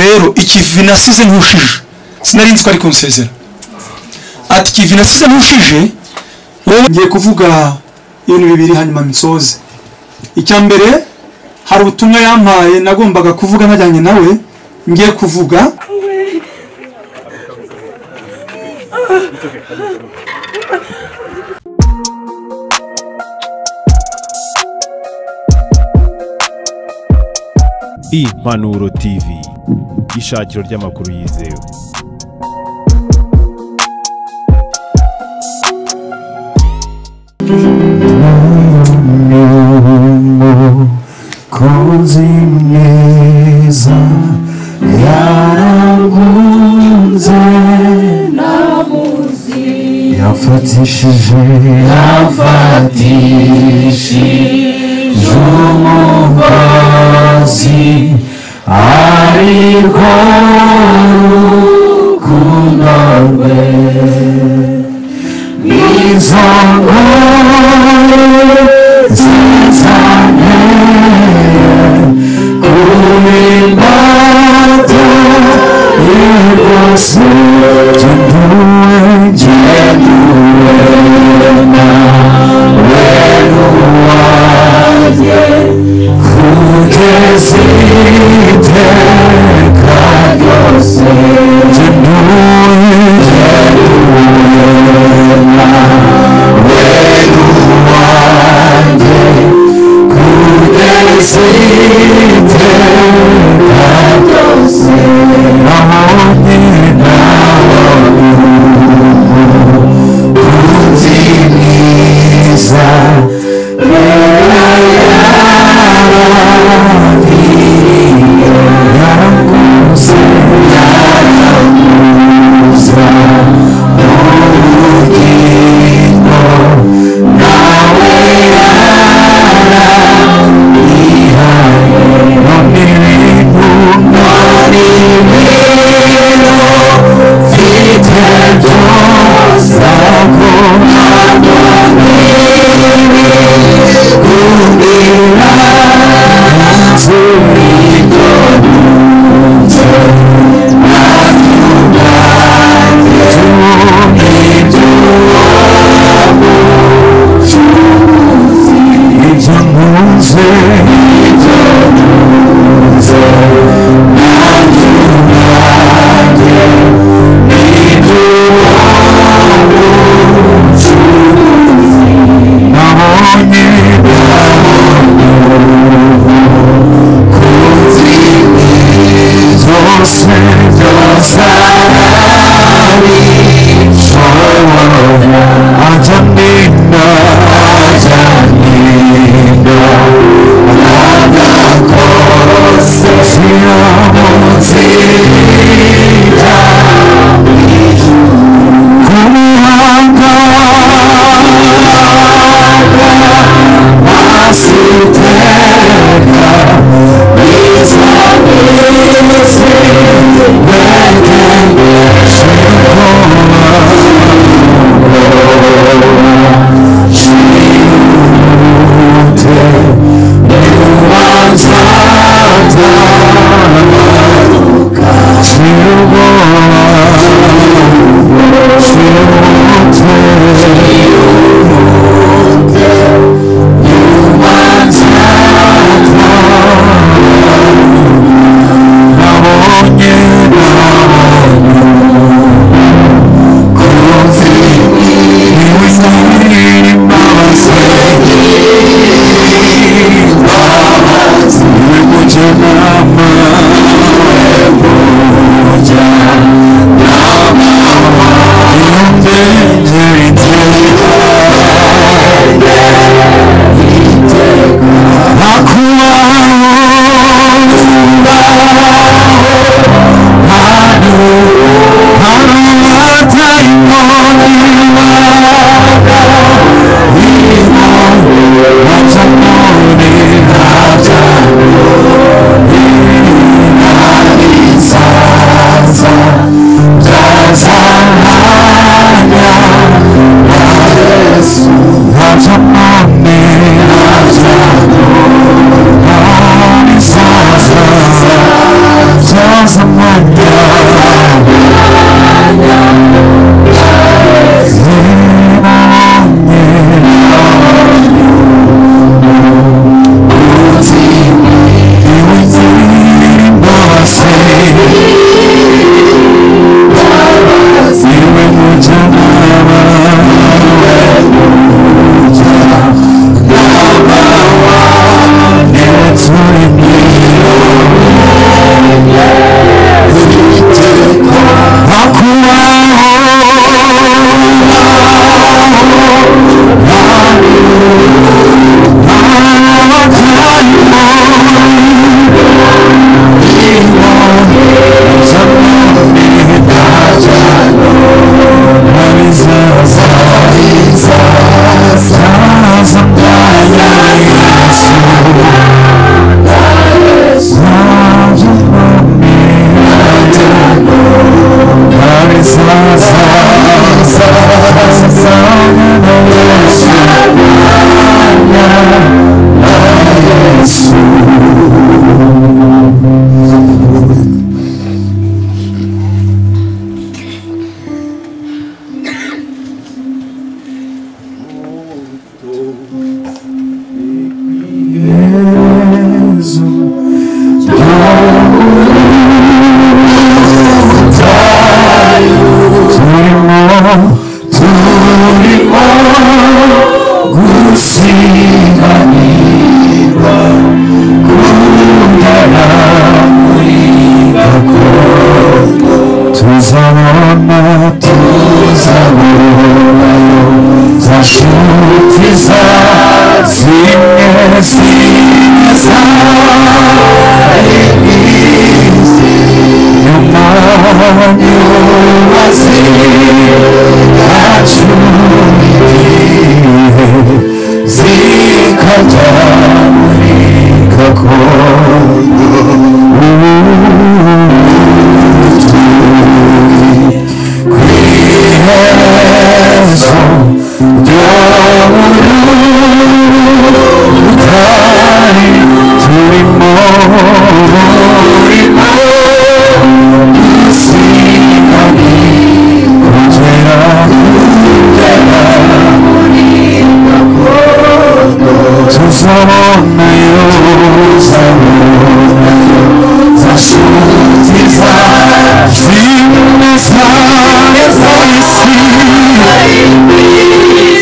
rero ikivi nasize ntushije sinari nzi ko ari kunsezera ati ikivi nasize ntushije wowe ngiye kuvuga ibintu bibiri hanyuma nsoze icya mbere hari ubutumwa yampaye nagombaga kuvuga najyanye nawe ngiye kuvuga impanuro tv ishakiro ry'amakuru yizewe umukozi mwiza yarangunze yafatishije yafatishije umugozi ariko urukundo rwe nizo nkuru zizanye kubindata rwose genduwe genduwe nawe n'uwanjye kugeza iteka ryose genduwe genduwe nawe n'uwanjye kugeza iteka ryose nabonye nabonye umukunzi mwiza rero yarabiriye yarakuze yarakuza n'ubugingo nawe yararihaye none ibintu nari bimwe tuzabona tuzaburayo za nshuti za zimwe ziza imizi nyuma y'ububazi yacu igihe zikajya muri gakondo Tuzabona yo, tuzabona yo, zashuti zacu zimwe zimwe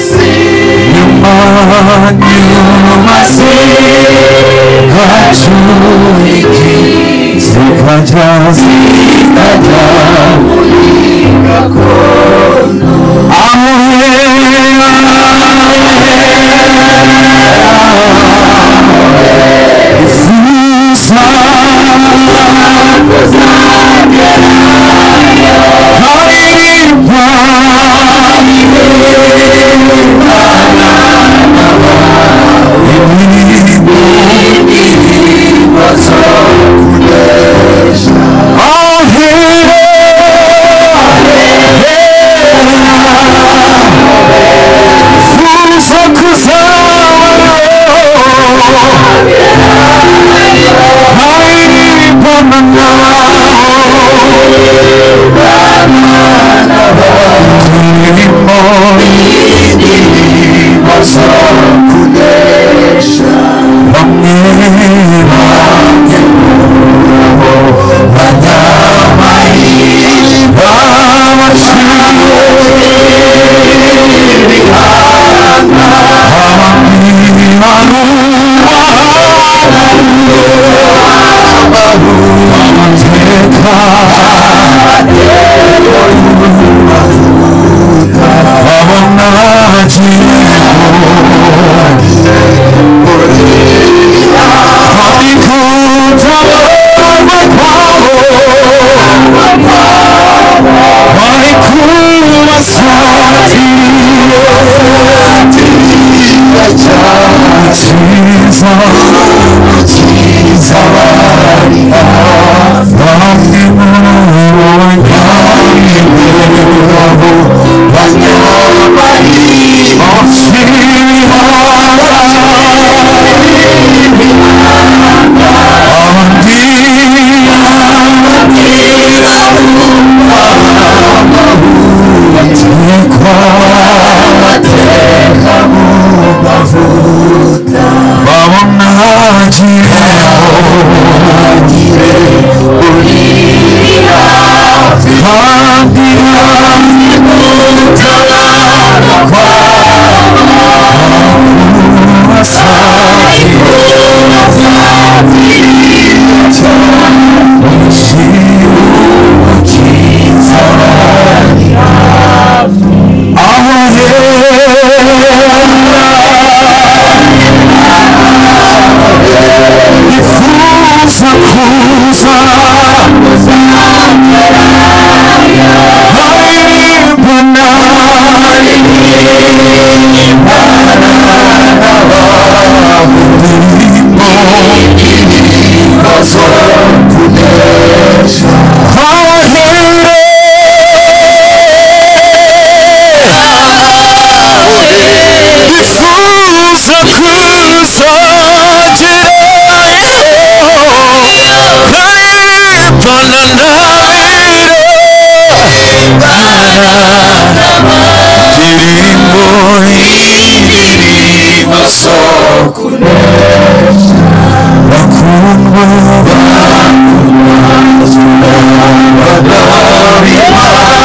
z'isi nyuma nyuma zihacu zikajya zikajya muri gakondo Oh,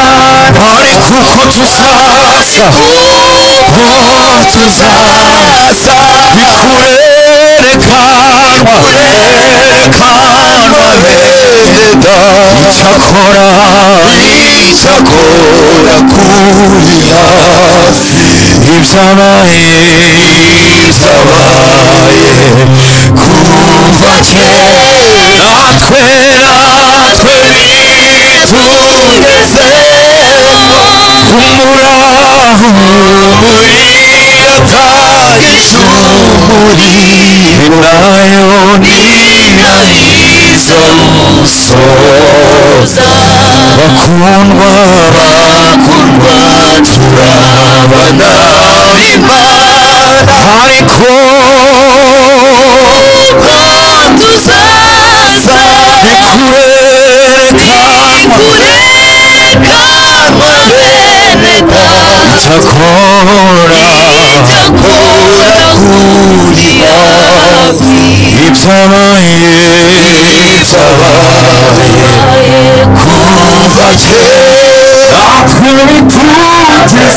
kuko tuzaza kuko tuzaza bikurerekanwa bikurerekanwa beda icyakora icyakora kuri hafi ibyabaye byabaye kuva kera natwe natwe bitugezemo kumuraho muyata ishuri nayo ninahiza umusoza bakundwa bakundwa turabana imana ariko tuzaza bikurerekanwa itakora kurya ibyabaye byabaye kuva kera twe bitugezeho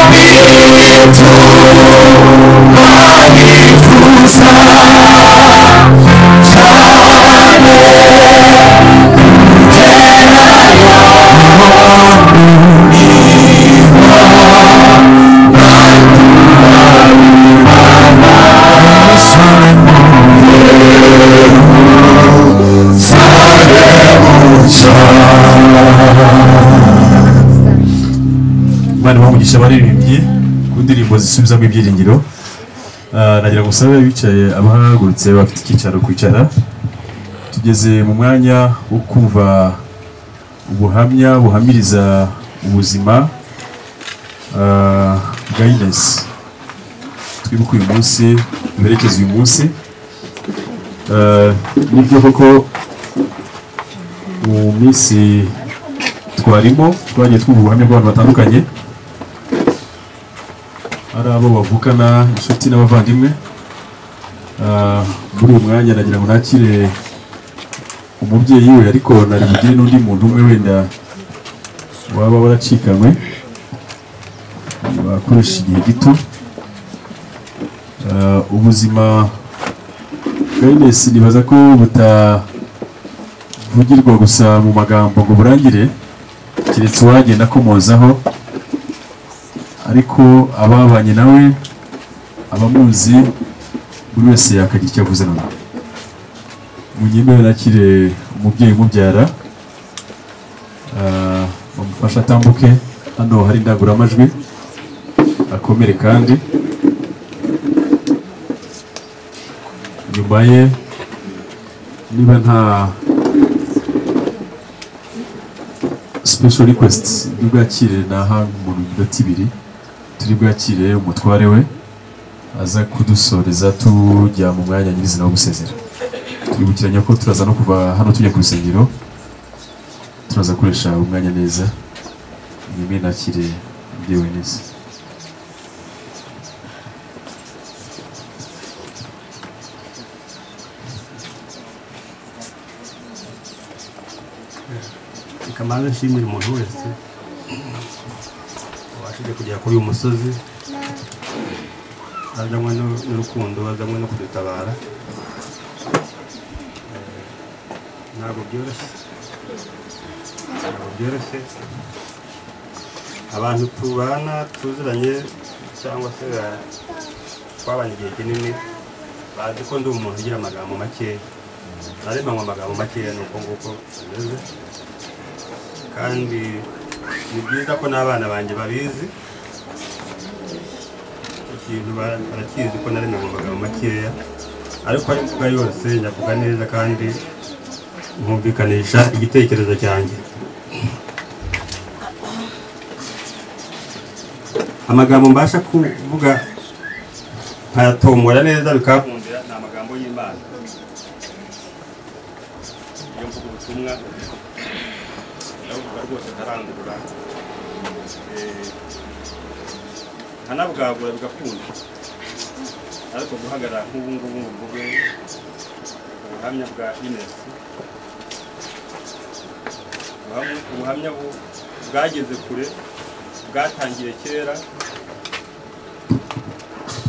yetu banifuza cyane guteranya imitima bandura bivana sare bari bamugisha baririmbye ku ndirimbo zisubizamo ibyiringiro Ah, nagira ngo usabe bicaye abahagurutse bafite icyicaro kwicara tugeze mu mwanya wo kumva ubuhamya buhamiriza ubuzima ah, bwa inesi twibuke uyu munsi duherekeze uyu munsi Ah, nibyo koko mu minsi twarimo twagiye twumva ubuhamya bw'abantu batandukanye ari abo bavukana inshuti n'abavandimwe Ah, muri uyu mwanya nagira ngo nakire umubyeyi we ariko nari bugire n'undi muntu umwe wenda waba waracikanywe bakoresha igihe gito Ah, ubuzima bwa Inesi nibaza ko butavugirwa gusa mu magambo ngo burangire keretse uwagenda akomozaho ariko ababanye nawe abamuzi buri wese yakagira icyo avuze na nawe munyemewe nakire umubyeyi umubyara ah, bamufashe atambuke hano hari indangururamajwi akomere kandi nyuma ye niba nta special request turi bwakire naha umuntu minota ibiri turi bwakire umutware we aza kudusoreza tujya mu mwanya nyirizina wo gusezera twibukiranya ko turaza no kuva hano tujya ku rusengero turaza gukoresha umwanya neza nyuma nakire umubyeyi we neza reka mbanze nshimire umuntu wese wabashije kugera kuri uyu musozi azanywe no- n'urukundo azanywe no kudutabara Eh, ntabwo byoroshye ntabwo byoroshye abantu tubana tuziranye cyangwa se ba- twabanye igihe kinini bazi ko ndi umuntu ugira amagambo makeya naremanywe amagambo makeya ni uko nguko bimeze kandi ni byiza ko n'abana banjye babizi icyo kintu ba- barakizi ko nari nagombaga mu makeya ariko ayo mvuga yose nyavuga neza kandi nkumvikanisha igitekerezo cyanjye amagambo mbasha kuvuga nkayatombora neza bikabundira ni amagambo y'imana iyo mvuga ubutumwa ndavuga rwose ntarangurura Eh, nkanabwagura bigakunda ariko guhagarara nk'ubu ngubu ngo mvuge ubuhamya bwa inesi Ubuhamya- ubuhamya bu- bwageze kure bwatangiye kera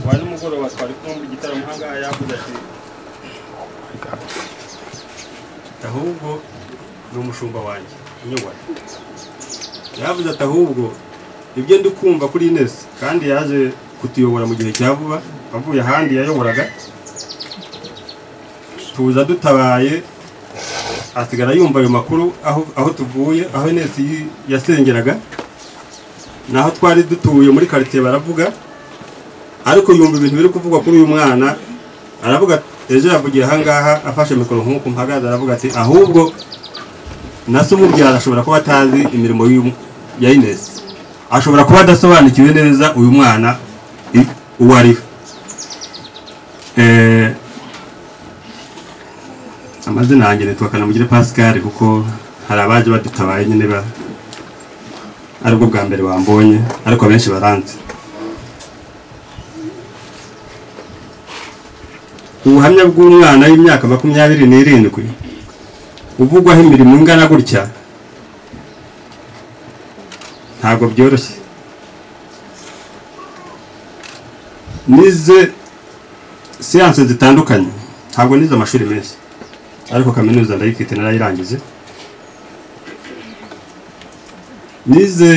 wa nimugoroba twari kumwe muri igitaramo ahangaha yavuze ati ahubwo ni umushumba wanjye unyobora yavuze ati ahubwo ibyo ndi kumva kuri Ines kandi yaje kutuyobora mu gihe cya vuba avuye ahandi yayoboraga tuza dutabaye asigara yumva ayo makuru aho, aho tuvuye aho Ines yi- yasengeraga naho twari dutuye muri quartier baravuga ariko yumva ibintu biri kuvugwa kuri uyu mwana aravuga ejo yavugiye ahangaha afashe mikoro nk'uko mpagaze aravuga ati ahubwo na se umubyara ashobora kuba atazi imirimo y'uyu- ya Ines ashobora kuba adasobanukiwe neza uyu mwana i- uwo ari we Eh, amazina yanjye nitwa kanamugire pascal kuko hari abaje badutabaye nyine ba aribwo bwa mbere bambonye ariko abenshi baranzi ubuhamya bw'umwana w'imyaka makumyabiri n'irindwi uvugwaho imirimo ingana gutya ntabwo byoroshye nize siyanse zitandukanye ntabwo nize amashuri menshi ariko kaminuza ndayifite narayirangije nize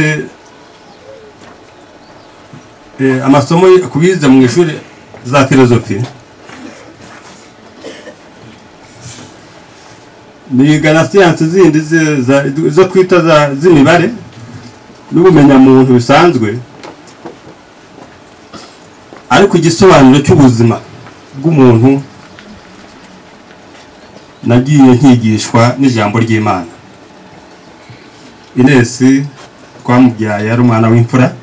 eh, amasomo kubize mu ishuri za filozofi niga na siyanse zindi ze- za- zo twita za- z'imibare n'ubumenyamuntu bisanzwe ariko igisobanuro cy'ubuzima bw'umuntu nagiye nkigishwa n'ijambo ry'imana inesi twamubyaye ari umwana w'imfura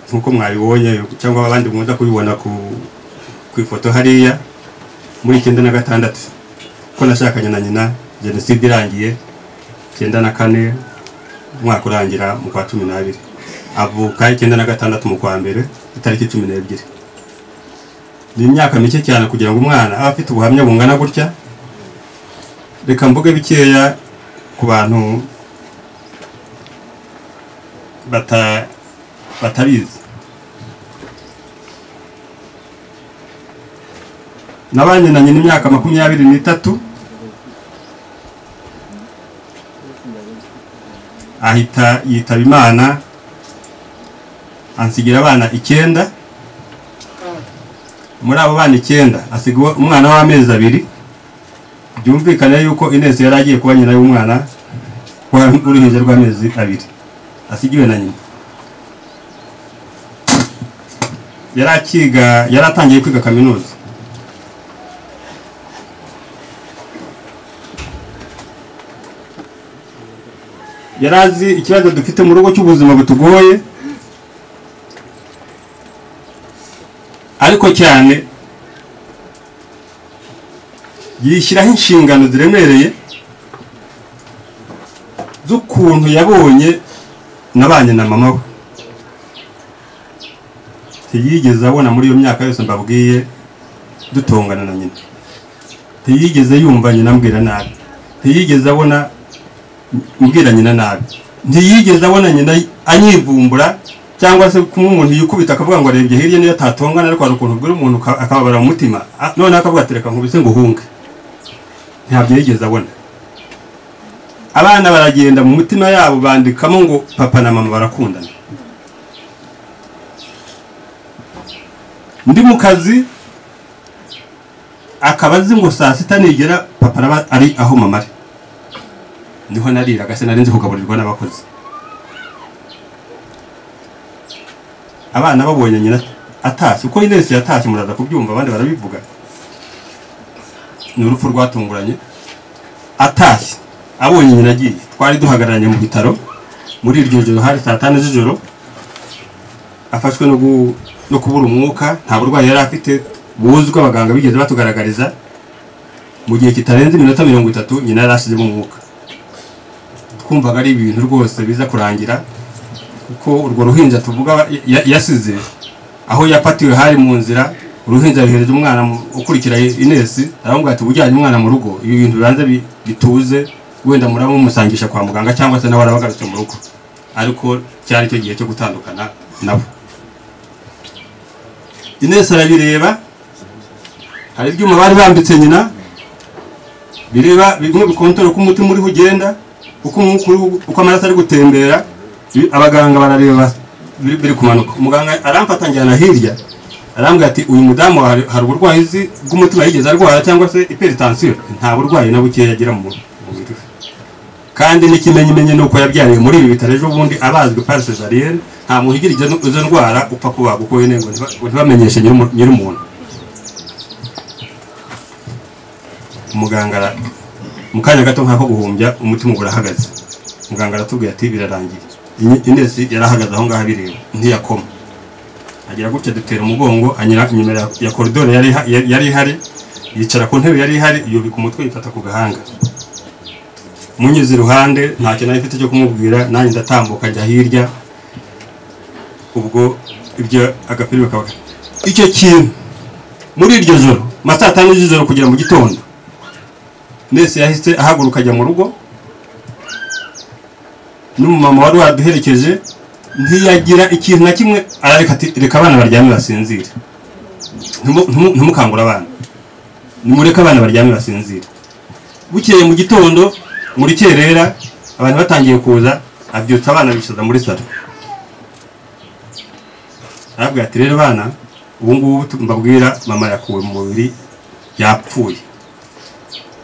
nk'uko mwabibonye cyangwa abandi munda kubibona ku, ku ifoto hariya muri icyenda na gatandatu ko nashakanye na nyina jenoside irangiye icyenda na kane umwaka urangira mu kwa cumi n'abiri avuka icyenda na gatandatu mu kwa mbere itariki cumi n'ebyiri ni imyaka mike cyane kugira ngo umwana abe afite ubuhamya bungana gutya reka mvuge bikeya ku bantu bata batabizi nabanyenanye n'imyaka makumyabiri n'itatu ahita yitaba imana ansigira abana icyenda muri abo bana icyenda asiga uwa- umwana w'amezi abiri byumvikane yuko inezi yari agiye kuba nyina y'umwana wa- w'uruhinja rw'amezi abiri asigiwe na nyina yari akiga yari atangiye kwiga kaminuza yari azi ikibazo dufite mu rugo cy'ubuzima butugoye ariko cyane yishyiraho inshingano ziremereye z'ukuntu yabonye nabanye na mama we ntiyigeze abona muri iyo myaka yose mbabwiye dutongana na nyina ntiyigeze yumva nyina ambwira nabi ntiyigeze abona mbwira nyina nabi ntiyigeze abona nyina anyivumbura cyangwa se kumwe umuntu yikubita akavuga ngo arebye hirya niyo atatongana ariko hari ukuntu ubwira umuntu uka- akababara mu mutima Ah, noneho akavuga ati reka nkubise ngo uhunge ntabyo yigeze abona abana baragenda mu mitima yabo bandikamo ngo papa na mama barakundana ndi mu kazi akaba azi ngo saa sita nigera papa araba ari aho mama ari niho nariraga se nari nzi kugaburirwa n'abakozi abana babonye nyina atashye uko inesi yatashye muraza kubyumva abandi barabivuga ni urupfu rwatunguranye atashye abonye nyina agiye twari duhagararanye mu bitaro muri iryo joro hari saa tanu z'ijoro afashwe no gu- no kubura umwuka nta burwayi yari afite buzwi abaganga bigeze batugaragariza mu gihe kitarenze iminota mirongo itatu nyina yari ashyizemo umwuka twumvaga ari ibintu rwose biza kurangira kuko urwo ruhinja tuvuga ya- yasize aho yapatiwe hari mu nzira uruhinja yohereje umwana mu- ukurikira inesi aramubwira ati ujyanye umwana mu rugo ibi bintu bibanza bi- bituze wenda muraba mumusangisha kwa muganga cyangwa se nawe araba agarutse mu rugo ariko cyari cyo gihe cyo gutandukana nabo inesi arabireba hari ibyuma bari bambitse nyina bireba bimwe bikontorora uko umutima uriho ugenda uko umwuka uri- uko amaraso ari gutembera bi- abaganga barareba biri biri kumanuka umuganga aramfata njyana hirya arambwira ati uyu mudamu hari hari uburwayi uzi bw'umutima yigeze arwara cyangwa se iperitansiyo nta burwayi na bukeya agira mu mubiri we kandi n'ikimenyimenyi ni uko yabyariye muri ibi bitaro ejo bundi abazwe par cesarienne nta muntu ugira izo- izo ndwara upfa kubagwa uko wene ngo ntiba- ngo ntibamenyeshe nyir'umu- nyir'umuntu umuganga ara- mu kanya gato nk'ako guhumbya umutima uba urahagaze muganga aratubwira ati birarangiye Inye- inesi yarahagaze aho ngaho abireba ntiyakoma agira gutya dutera umugongo anyura inyuma ya- ya koridoro yari iha- yari yari ihari yicara ku ntebe yari ihari yubika umutwe yifata ku gahanga munyuze iruhande nta kintu nari mfite cyo kumubwira nanjye ndatambuka njya hirya ubwo ibyo agapirime kaba icyo kintu muri iryo joro mu ma saa tanu z'ijoro kugera mu gitondo mwese yahise ahaguruka ajya mu rugo n'umumama wari waduherekeje ntiyagira ikintu na kimwe arareka ati reka abana baryame basinzire Ntumu- ntumu- ntimukangure abana nimureke abana baryame basinzire bukeye mu gitondo muri kerera abantu batangiye kuza abyutsa abana bicaza muri salo arabwira ati rero bana ubu ngubu tu- mbabwira mama yakuwe mu mubiri yapfuye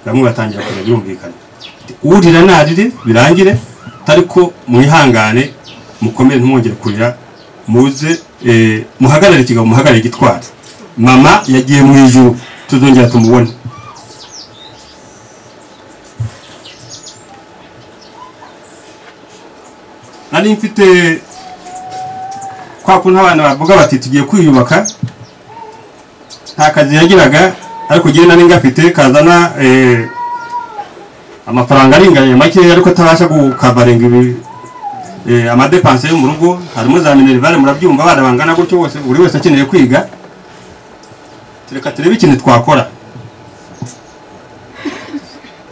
bamwe batangira kureba birumvikana Ati, urira narire birangire ariko mwihangane mukomere ntimwongere kurira muze eh, muhagarare ikigabo muhagarare igitwara mama yagiye mu ijuru tuzongera tumubone nari mfite kwa kuntu abana bavuga bati tugiye kwiyubaka nta kazi yagiraga ariko njyewe nari ngafite kazana eh, amafaranga aringaniye makeya ariko atabasha gukabarenga ibi eh, amadepanse yo mu rugo harimo za minerivare murabyumva abana bangana gutyo bose buri wese akeneye kwiga tureka turebe ikintu twakora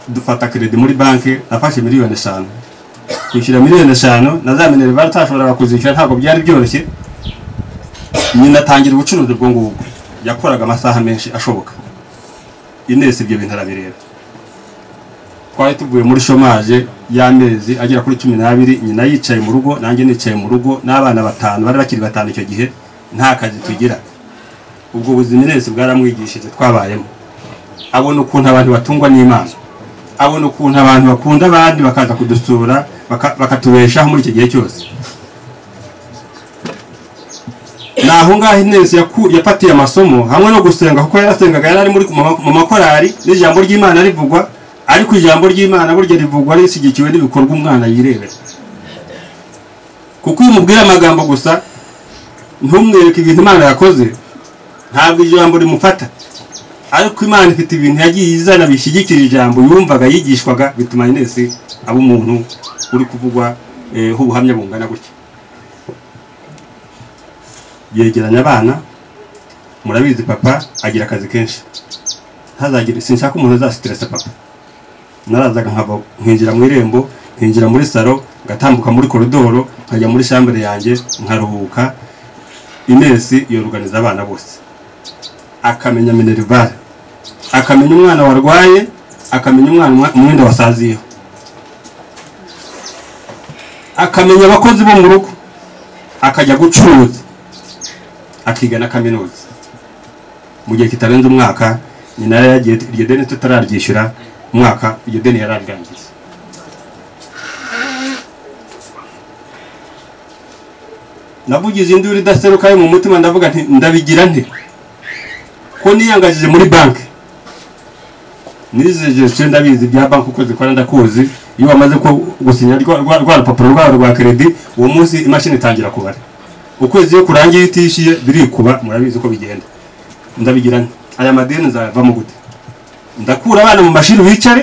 dufata kredi muri banki nafashe miliyoni eshanu kwishyura miliyoni eshanu na za minerivare utashoboraga kuzishyura ntabwo byari byoroshye nyina atangira ubucuruzi bwo ngubwo yakoraga amasaha menshi ashoboka inesi ibyo bintu arabireba twari tuvuye muri shomaje y'amezi agera kuri cumi n'abiri nyina yicaye mu rugo nanjye nicaye mu rugo n'abana batanu bari bakiri batanu icyo gihe nta kazi tugira ubwo buzima inesi bwaramwigishije twabayemo abona ukuntu abantu batungwa n'imana abona ukuntu abantu bakunda abandi bakaza kudusura baka- bakatubeshaho muri icyo gihe cyose ni aho ngaho inezi yaku- yafatiye amasomo hamwe no gusenga kuko yarasengaga yari ari muri mu- mu makorari n'ijambo ry'imana rivugwa ariko ijambo ry'imana burya rivugwa rishyigikiwe n'ibikorwa umwana yirebera kuko iyo umubwira amagambo gusa ntumwereke ibintu imana yakoze ntabwo ijambo rimufata ariko imana ifite ibintu yagiye izana bishyigikira ijambo yumvaga yigishwaga bituma inesi aba umuntu uri kuvugwa eh, ho ubuhamya bungana gutya yegeranya abana murabizi papa agira akazi kenshi ntazagire sinshaka umuntu uzasitiresa papa narazaga nkava nkinjira mu irembo nkinjira muri salo ngatambuka muri koridoro nkajya muri shambere yanjye nkaruhuka inesi yoruganiza abana bose akamenya minerivare akamenya umwana warwaye akamenya umwana umwa- umwenda wasaziyeho akamenya abakozi bo mu rugo akajya gucuruza akiga na kaminuza mu gihe kitarenze umwaka nyina yari yagiye iryo deni tutararyishyura umwaka iryo deni yararirangiza navugize induru idaseruka yo mu mutima ndavuga nti ndabigira nti ko niyangajije muri banki nizeje se ndabizi bya banki uko zikora ndakuzi iyo bamaze ko gusinya rwa rwa- rwa rupapuro rwabo rwa kredi uwo munsi imashini itangira kubara ukwezi iyo kurangiye itishyuye birikuba murabizi uko bigenda ndabigira nti aya madeni nzayavamo gute ndakura abana mu mashuri bicare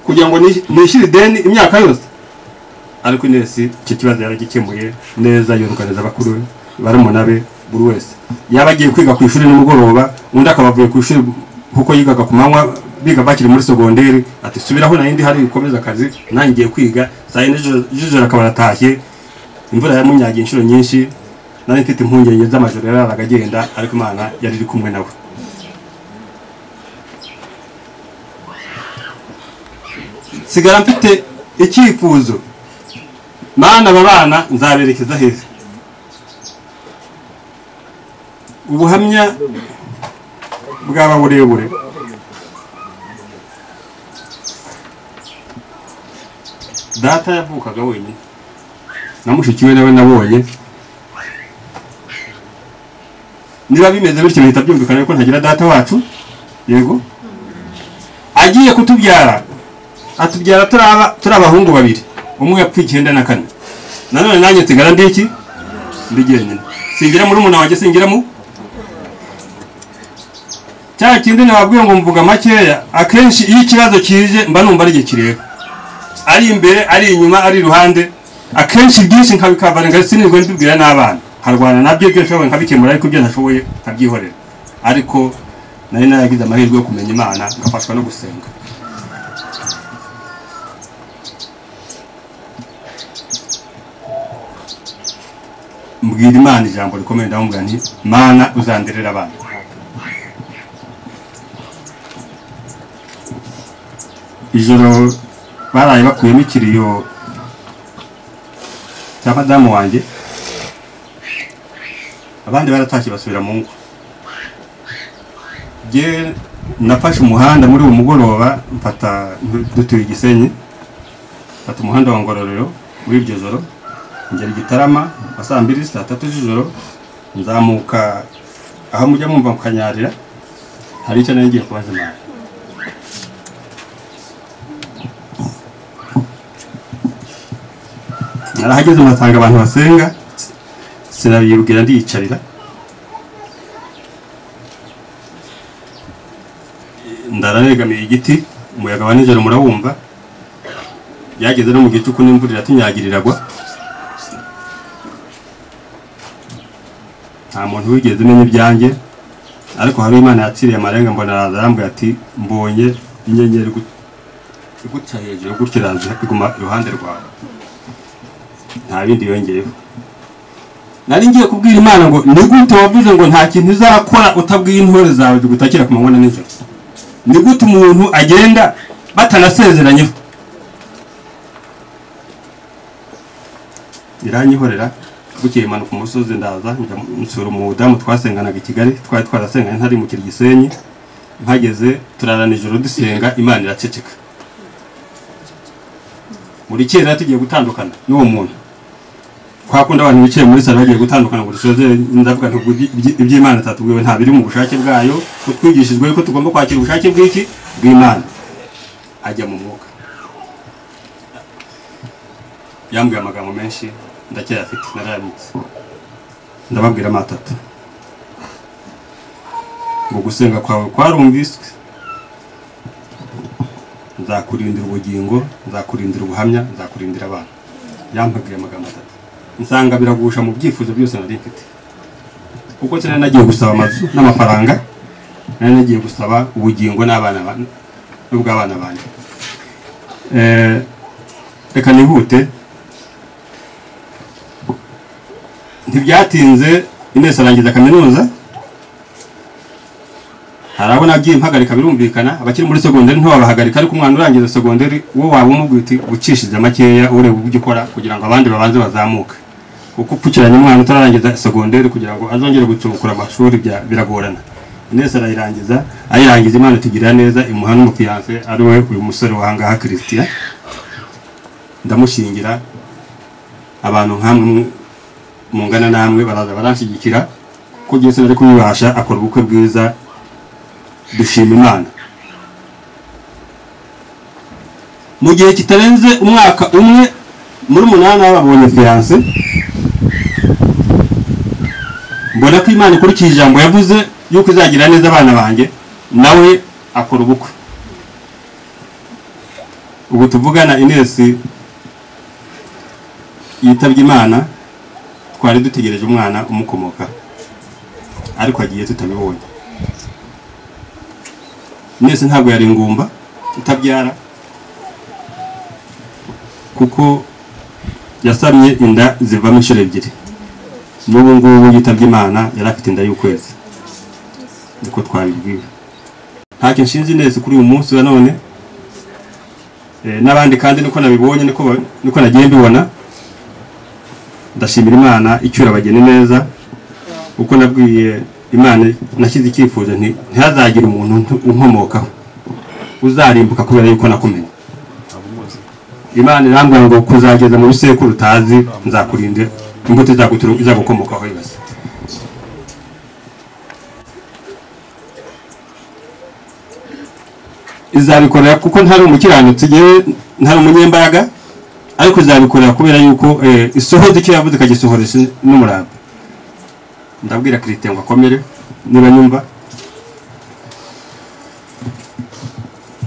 kugira ngo nish- nishyure ideni imyaka yose ariko inesi icyo kibazo yaragikemuye neza yunganiza abakuru be barumuna be buri wese yaba agiye kwiga ku ishuri nimugoroba undi akaba avuye ku ishuri kuko yigaga ku manywa biga bakiri muri segonderi ati subiraho nayindi hari ukomeza akazi nanjye ngiye kwiga saa yine z'ijoro- z'ijoro akaba aratashye imvura yamunyagiye inshuro nyinshi nari mfite impungenge z'amajoro yararaga agenda ariko imana yari iri kumwe nawe sigara mfite icyifuzo mana aba bana nzaberekeza heza ubuhamya bwaba burebure data yavukaga wenyine na mushiki we nawe nabonye niba bimeze bityo bihita byumvikana yuko ntagira data wacu yego agiye kutubyara atubyara turi aba- turi abahungu babiri umwe yapfuye icyenda na kane nanone nanjye nsigara ndi iki ndi jyenyine singira muri umuntu wanjye singira mu cya kindi nababwiye ngo mvuga makeya akenshi iyo ikibazo kije mba numva ari igihe kireba ari imbere ari inyuma ari iruhande akenshi byinshi nkabikavarenga sinirwe ndibwira n'abana nkarwana nabyo ibyo nshoboye nkabikemura ariko ibyo ntashoboye nkabyihorera ariko nari naragize amahirwe yo kumenya imana ngafashwa no gusenga mbwira imana ijambo rikomeye ndamubwira nti mana uzanderera abana ijoro baraye bakuyemo ikiriyo cya madamu wanjye abandi baratashye basubira mu ngo jye nafashe umuhanda muri uwo mugoroba mfata dutuye i gisenyi mfata umuhanda wa ngororero muri iryo joro ngera i gitarama nka saa mbiri saa tatu z'ijoro nzamuka aho mujya mwumva mukanyarira hari icyo nari ngiye kubaza imana narahageze mpasanga abantu basenga sinabibwira ndiyicarira ndaranegamiye igiti umuyaga wa nijoro murawumva byageze no mu gicuku n'imvura iratunyagira iragwa nta muntu wigeze umenya ibyanjye ariko hari imana yaciriye amarenga mbona araza arambwira ati mbonye inyenyeri igu- iguca hejuru gutya iraza iguma iruhande rwawe nta bindi yongeyeho nari ngiye kubwira imana ngo ni gute wavuze ngo nta kintu uzakora utabwiye intore zawe zigutakira ku manywa na nijoro ni gute umuntu agenda batanasezeranyeho iranyihorera bukeye imanuka umusozi ndaza njya nsura umudamu twasenganaga i kigali twari twarasenganye ntari mu gisenyi mpageze turarana ijoro dusenga imana iraceceka muri kera tugiye gutandukana n'uwo muntu twakunda abantu bicaye muri salo bagiye gutandukana ngo dusoze ndavuga ntabwo iby'imana tatubwiwe nta biri mu bushake bwayo ko twigishijwe ko tugomba kwakira ubushake bw'iki bw'imana ajya mu mwuka yambwiye amagambo menshi ndacyayafite narayabitse ndababwira amatatu ngo gusenga kwawe kwarumviswe nzakurindira ubugingo nzakurindira ubuhamya nzakurindira abana yampagiye amagambo atatu nsanga biragusha mu byifuzo byose nari mfite kuko sinari nagiye gusaba amazu n'amafaranga nari nagiye gusaba ubugingo n'abana ba- n'ubw'abana banjye Eh, reka nihute ntibyatinze inesi arangiza kaminuza hari abo nagiye mpagarika birumvikana abakiri muri segonderi ntiwabahagarika ariko umwana urangiza segonderi wo waba umubwira uti ucishije makeya ureba ubwo ukora kugira ngo abandi babanze bazamuke kuko upfukiranye umwana utararangiza segonderi kugira ngo azongere gucukura amashuri bya- biragorana inesi arayirangiza ayirangiza imana itugira neza imuha n'umufiyanse ari we uyu musore wahangaha christian ndamushingira abantu nkamwe mungana namwe baraza baranshyigikira kuko Yesu ari kubibasha akora ubukwe bwiza dushima imana mu gihe kitarenze umwaka umwe muri umunani babonye fiyanse mbona ko imana ikurikije ijambo yavuze yuko izagira neza abana banjye nawe akora ubukwe ubu tuvugana inesi yitabye imana twari dutegereje umwana umukomoka ariko agiye tutabibonye mwese ntabwo yari ingumba itabyara kuko yasamye inda zivamo inshuro ebyiri n'ubu ngubu yitabye imana yari afite inda y'ukwezi niko twabibwiwe ntacyo nshinzi neza kuri uyu munsi wa none Eh, n'abandi kandi niko nabibonye niko ba- niko nagiye mbibona ndashimira imana icyura abageni neza uko nabwiye imana nashyize icyifuzo nti ntihazagire umuntu ntu- unkomokaho uzarimbuka kubera yuko nakumenye imana irambwira ngo kuzageza mu bisekuru utazi nzakurinde imbuto izagutu- izagukomokaho yose izabikorera kuko ntari umukiranutsi yewe ntari umunyembaraga ariko izabikorera kubera yuko eh, isohoza icyo yavuze ikagisohoresha n'umurava ndabwira Christian ngo akomere niba nyumva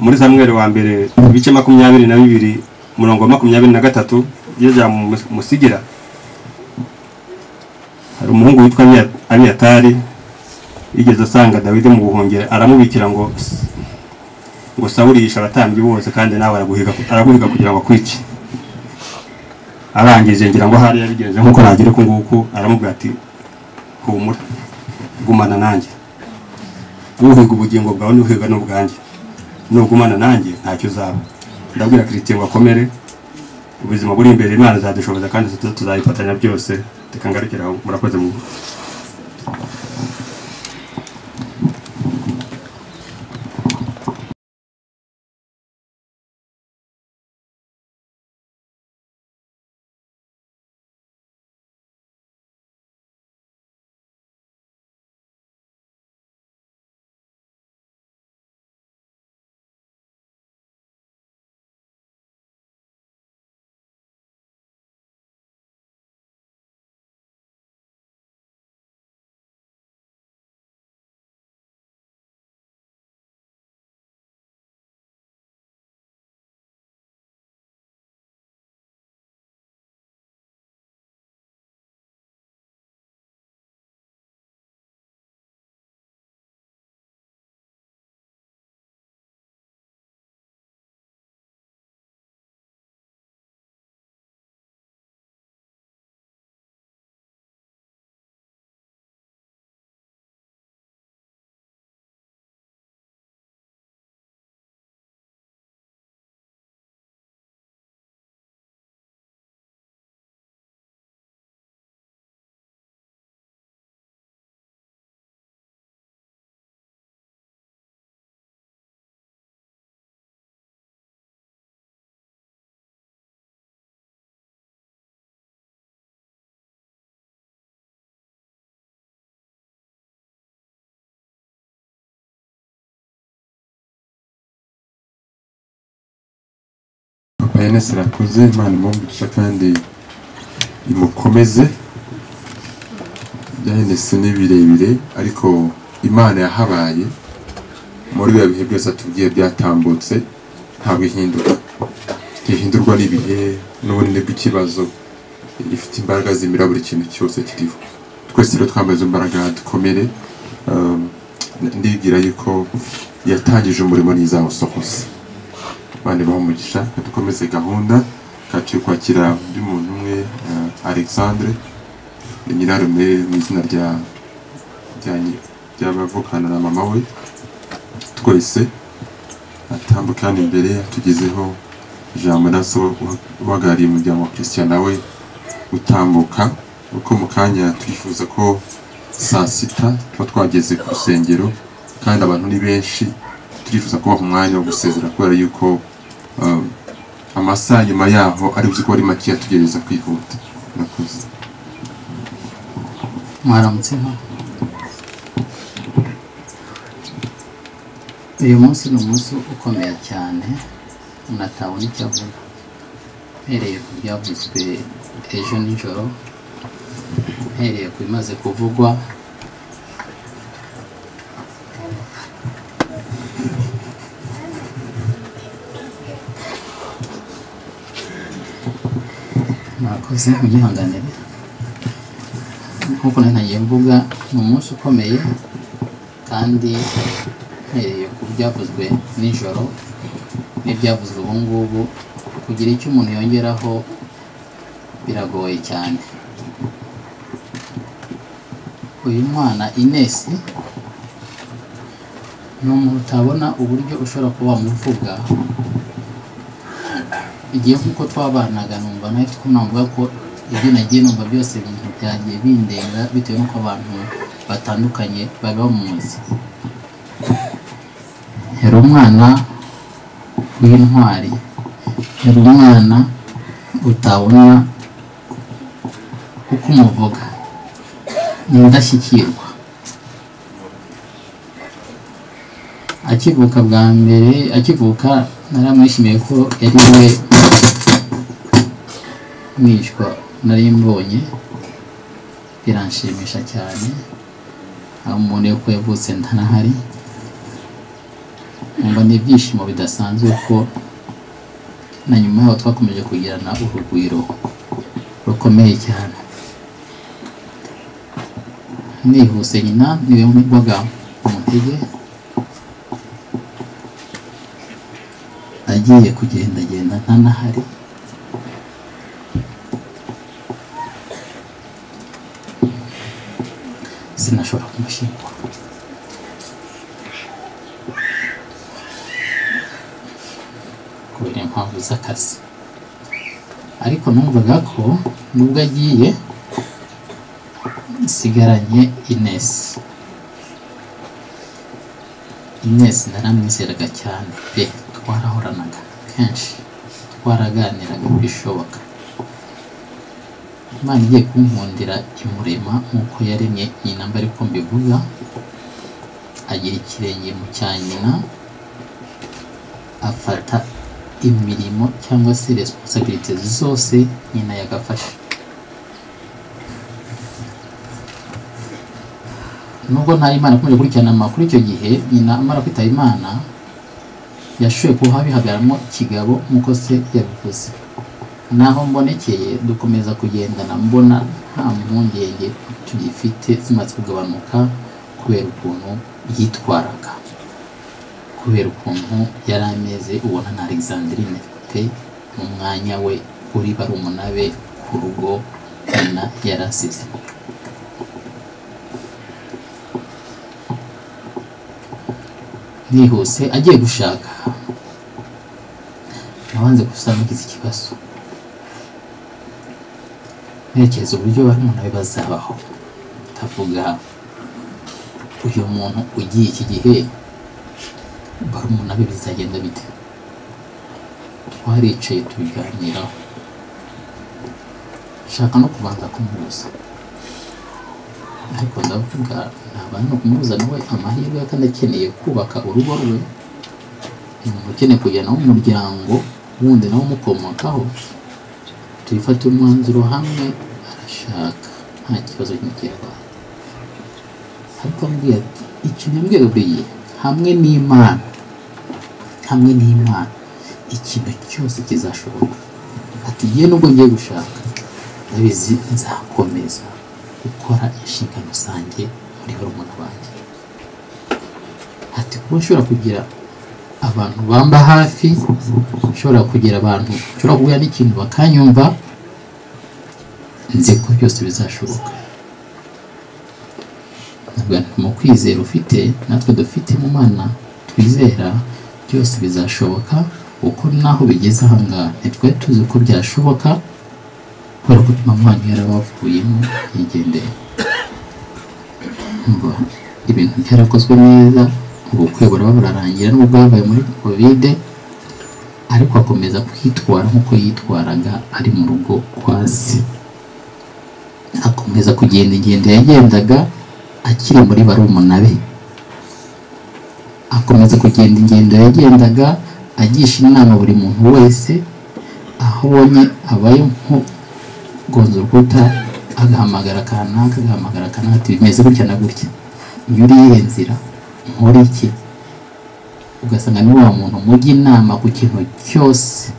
muri samweri wa mbere ibice makumyabiri na bibiri umurongo wa makumyabiri na gatatu iyo musigira hari umuhungu witwa Abiya- abiyatari yigeze asanga dawidi mu buhungiro aramubikira ngo ngo sawuri yishe abatambyi bose kandi nawe araguhiga araguhiga kugira ngo akwice arangije ngira ngo hariya bigenze nk'uko nagira uku nguku aramubwira ati humura gumana nanjye uhiga ubugingo bwawe n'uhiga n'ubwanjye nugumana nanjye ntacyo uzaba ndabwira kirisitiyeni ngo akomere ubuzima buri imbere imana izadushoboza kandi tuza tuzayifatanya byose tukangarukira aho murakoze mu papa yanese rakuze imana imugisha kandi imukomeze byahenese ni birebire ariko imana yahabaye muri biba bihe byose atubwiye byatambutse ntabwo ihindura ntihindurwa n'ibihe n'ubunini bw'ikibazo gifite imbaraga zimira buri kintu cyose kiriho twese rero twambaye izo mbaraga dukomere um, ndibwira yuko yatangije umurimo ntizawusohoza bane bamugisha dukomeze gahunda kaciye kwakira undi muntu umwe eh, alexandre ni nyirarume mu izina rya rya- ry'abavukana na mama we twese atambuka hano imbere atugezeho ijambo naso uhagarariye umuryango wa christian nawe utambuka uko mu kanya twifuza ko saa sita tuba twageze ku rusengero kandi abantu ni benshi turifuza kubaha umwanya wo gusezera kubera yuko um, amasaha nyuma yaho ari buzi ko ari makeya tugerageza kwihuta murakoze mwaramutse nka uyu munsi ni umunsi ukomeye cyane umuntu atabona icyo avuga mpereye ku byavuzwe ejo nijoro mpereye ku bimaze kuvugwa mwakoze mwihanganire nk'uko nari nagiye mvuga ni umunsi ukomeye kandi mpereye ku byavuzwe nijoro n'ibyavuzwe ubu ngubu kugira icyo umuntu yongeraho biragoye cyane uyu mwana inesi ni umuntu utabona uburyo ushobora kuba wamuvuga igihe nk'uko twabanaga numva nawe twe navuga ko ibyo nagiye numva byose ibintu byagiye bindenga bitewe n'uko abantu batandukanye bari bamuzi yari umwana w'intwari yari umwana utabona uko umuvuga ni indashyikirwa akivuka bwa mbere akivuka naramwishimiye ko yari we mwishywa nari mbonye biranshimisha cyane aho umuntu yuko yavutse ntanahari ngo ni ibyishimo bidasanzwe ko na nyuma yaho twakomeje kugirana urugwiro rukomeye cyane nihuse nyina niwe wagwa mu ntege agiye kugendagenda ntanahari sinashobora kumushyingura kubera impamvu z'akazi ariko numvaga ko nubwo agiye nsigaranye inesi inesi naramwizeraga cyane pe twarahoranaga kenshi twaraganiraga bishoboka imana igiye kunkundira imurema nk'uko yaremye nyina mba ariko mbivuga agira ikirenge mu cya nyina afata imirimo cyangwa se resiponsabiriti zose nyina yagafashe nubwo nta imana akomeje gukurikirana amakuru icyo gihe nyina amara kwitaba imana yashoboye kuba bihagaramo kigabo nk'uko se yabivuze naho mbonekeye dukomeza kugendana mbona nta mpungenge tugifite zimaze kugabanuka kubera ukuntu yitwaraga kubera ukuntu yari ameze ubona na alexandrine pe umwanya we uri barumuna be ku rugo nyina yari asize nihuse agiye gushaka nabanze gusa nugize ikibazo ntekereza uburyo barimo nawe bazabaho ndavuga uyu muntu ugiye iki gihe barumuna be bizagenda bite twaricaye tubiganiraho nshaka no kubanza kumubuza ariko ndavuga ntabana no kumubuza nawe amahirwe ye kandi akeneye kubaka urugo rwe ni umuntu ukeneye kujyana umuryango wundi nawe umukomokaho tubifate umwanzuro hamwe arashaka nta kibazo cy'umukerarwanda ariko ambwira ati icyo nyambwiriye hamwe n'imana hamwe n'imana ikintu cyose kizashoboka ati ngiye nubwo ngiye gushaka ndabizi nzakomeza gukora inshingano zanjye muri barumuna banjye ati kuba nshobora kugira abantu bamba hafi nshobora kugira abantu nshobora guhura n'ikintu bakanyumva nzi ko byose bizashoboka ntabwo mu kwizera ufite natwe dufite mu mana twizera byose bizashoboka kuko naho bigeze ahangaha ntitwari tuzi ko byashoboka kubera ko mama wanyu yarabavuyemo yigendera umva ibintu byarakozwe neza ubukwe buraba burarangira nubwo yabaye muri kovide ariko akomeza kwitwara nk'uko yitwaraga ari mu rugo kwa se akomeza kugenda ingendo yagendaga akiri muri barumuna be akomeza kugenda ingendo yagendaga agisha inama buri muntu wese aho ubonye abaye nko gonza urukuta agahamagara kanaka agahamagara kanaka ati bimeze gutya na gutya iyo uri yihe nzira nkora iki ugasanga ni wa muntu mujya inama ku kintu cyose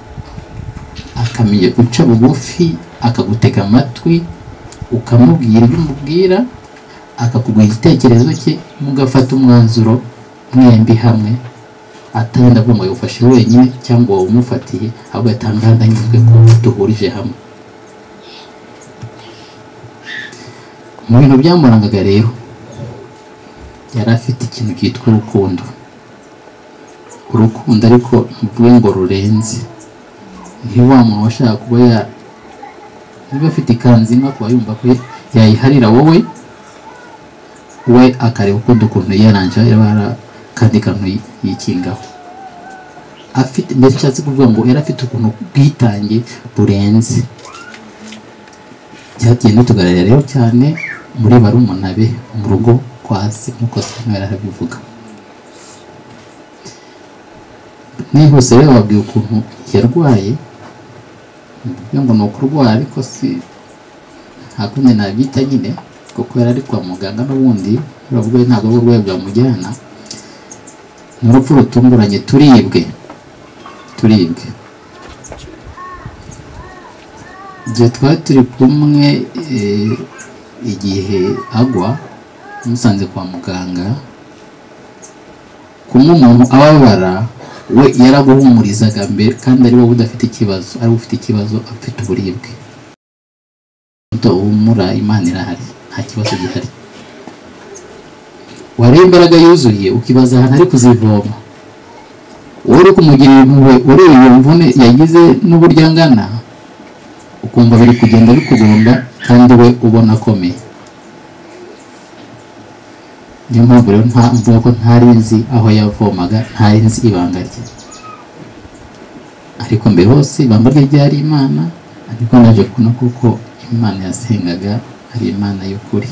akamenya guca bugufi akagutega amatwi ukamubwira ibyo umubwira akakuguha igitekerezo cye mugafata umwanzuro mwembi hamwe atari ndavuga ngo yawufashe wenyine cyangwa wawumufatiye ahubwo atanga ndanyuzwe ko duhurije hamwe mu bintu byamurangaga rero yari afite ikintu cyitwa urukundo urukundo ariko ntuvuge ngo rurenze niyo wa muntu washaka kuba ya niba afite ikanzu imwe akaba yumva ko yayiharira wowe we akareba ukundi ukuntu yaranje yabara kandi kantu yikingaho afite mbese nshatse kuvuga ngo yari afite ukuntu bwitange burenze byagiye bitugaragara rero cyane muri barumuna be mu rugo kwasi nk'uko sano yari arabivuga nihuse rero babwiye ukuntu yarwaye mvuga ngo ni ukurwara ariko si nta kundi nabyita nyine kuko yari ari kwa muganga n'ubundi baravuga ko ntabwo uburwayi bwamujyana ni urupfu rutunguranye turibwe turibwe igihe twari turi kumwe eh, igihe agwa musanze kwa muganga kumwe umuntu ababara we yaraguhumurizaga mbere kandi ari wowe udafite ikibazo ari wowe ufite ikibazo afite uburibwe umuto wumura imana irahari nta kibazo gihari wareba imbaraga yuzuye ukibaza ahantu ari kuzivoma wowe uri kumugirira impuhwe ureba iyo mvune yagize n'uburyo angana ukumva biri kugenda bikugunda kandi we ubona akomeye niyo mpamvu rero nta mvuga ko ntari nzi aho yavomaga ntari nzi ibanga rye ariko mbere hose ibanga rye ryari imana ariko naje kubona kuko imana yasengaga ari imana y'ukuri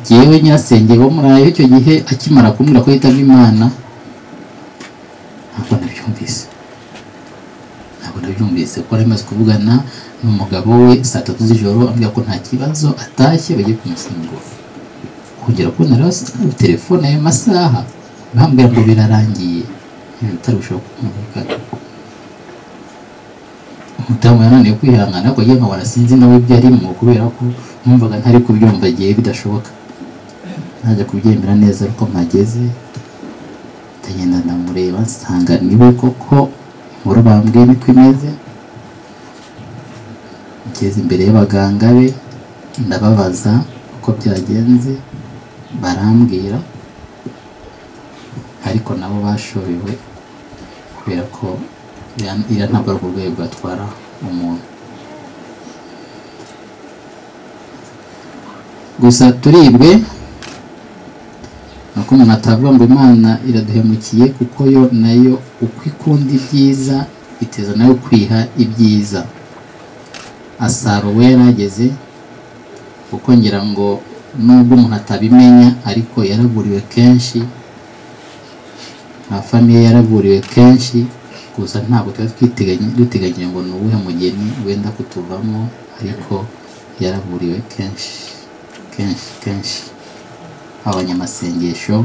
jyewe nyirasenge wo murayo icyo gihe akimara kumbwira ko yitabye imana ntabwo nabyumvise ntabwo nabyumvise ko yari amaze kuvugana n'umugabo we saa tatu z'ijoro ambwira ko nta kibazo atashye bagiye kumusengura kongera kubona rero telefone ayo masaha bambwira ngo birarangiye bitari gushobora kumvikana umudamu yananiwe kwihangana ariko yewe nkabona sinzi nawe ibyo arimo kubera ko numvaga ntari kubyumva igihe bidashoboka naje kubyemera neza ariko mpageze ndagenda ndamureba nsanga niwe koko inkuru bambwiye niko imeze ngeze imbere y'abaganga be ndababaza uko byagenze barambwira ariko nabo bashobewe kubera ko iriya- iriya ntabwo ari uburwayi bwatwara umuntu gusa turibwe nuko umuntu atavuga ngo imana iraduhemukiye kuko yo nayo uko ikunda ibyiza iteza nayo kwiha ibyiza asaro we yarageze kuko ngira ngo nubwo umuntu atabimenya ariko yaraburiwe kenshi nka famiye yaraburiwe kenshi gusa ntabwo tuba twiteganye- duteganyije ngo ni uwuhe mugeni wenda kutuvamo ariko yaraburiwe kenshi kenshi kenshi abanyamasengesho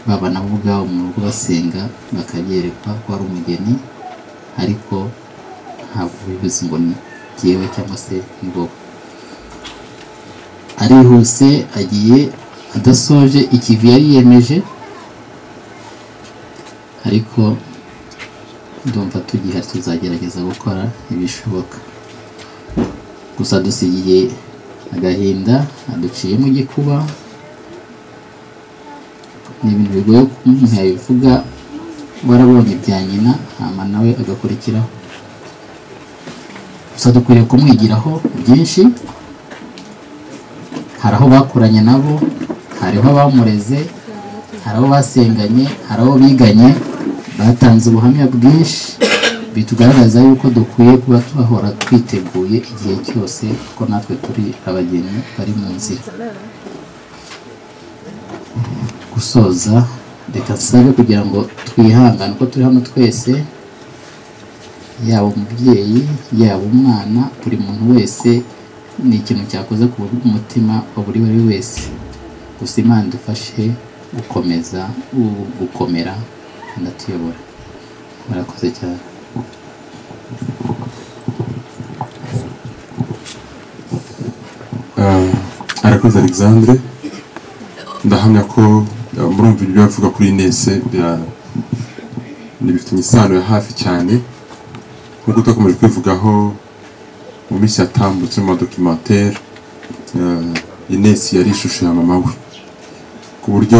baba nabo ubwabo mu rugo basenga bakabyerekwa ko ari umugeni ariko ntabwo bivuze ngo ni jyewe cyangwa se ni wowe arihuse agiye adasoje ikivi yari yiyemeje ariko ndumva tugihari tuzagerageza gukora ibishoboka gusa dusigiye agahinda aduciyemo igikuba ni ibintu bigoye ko umuntu yabivuga warabonye bya nyina hama nawe agakurikiraho gusa dukwiriye kumwigiraho byinshi hari aho bakoranye nabo hariho abamureze hari abo basenganye hari abo biganye batanze ubuhamya bwinshi bitugaragaza yuko dukwiye kuba twahora twiteguye igihe cyose kuko natwe turi abageni bari mu nzira gusoza reka nsabe kugira ngo twihangane uko turi hano twese yaba umubyeyi yaba umwana buri muntu wese ni ikintu cyakoze ku mutima wa buri wari wese gusa imana idufashe gukomeza u- gukomera anatuyobora murakoze cyane Ah, arakoze alexandre ndahamya ko ah, murumva ibyo avuga kuri inese bira- ni bifitanye isano ya hafi cyane nk'uko twakomeje kwivugaho mu minsi yatambutse mu madokimantere inesi yari ishusho ya mama we ku buryo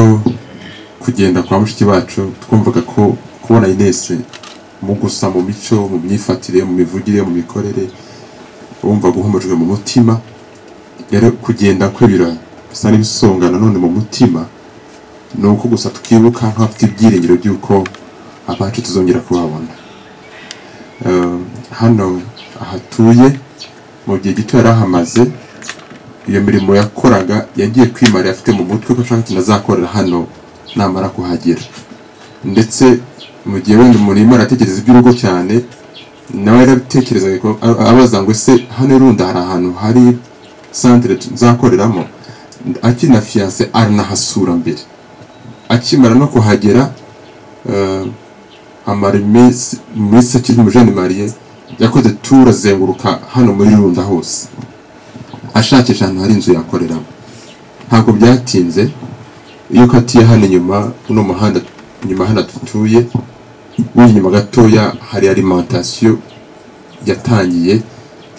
kugenda kwa mushiki wacu twumvaga ko kubona inesi mu gusa mu mico mu myifatire mu mivugire mu mikorere wumvaga uhumujwe mu mutima rero kugenda kwe birasa n'ibisonga nanone mu mutima ni uko gusa twibuka nk'abafite ibyiringiro by'uko abacu tuzongera kubabona Eh, hano ahatuye mu gihe gito yari ahamaze iyo mirimo yakoraga yagiye kwimarira afite mu mutwe ko ashaka ikintu azakorera hano namara kuhagera ndetse mu gihe wenda umuntu yimara aratekereza iby'urugo cyane nawe yarabitekerezaga ko- a- abaza ngo ese hano irunda hari ahantu hari santire nzakoreramo akiri na fiyanse aranahasura mbere akimara no kuhagera eh, amara iminsi iminsi akiri muri jean marie yakoze tura azenguruka hano muri runda hose ashakisha ahantu hari inzu yakoreramo ntabwo byatinze iyo ukatiye hano inyuma uno muhanda inyuma hano dutuye winyuma inyuma gatoya hari alimentation yatangiye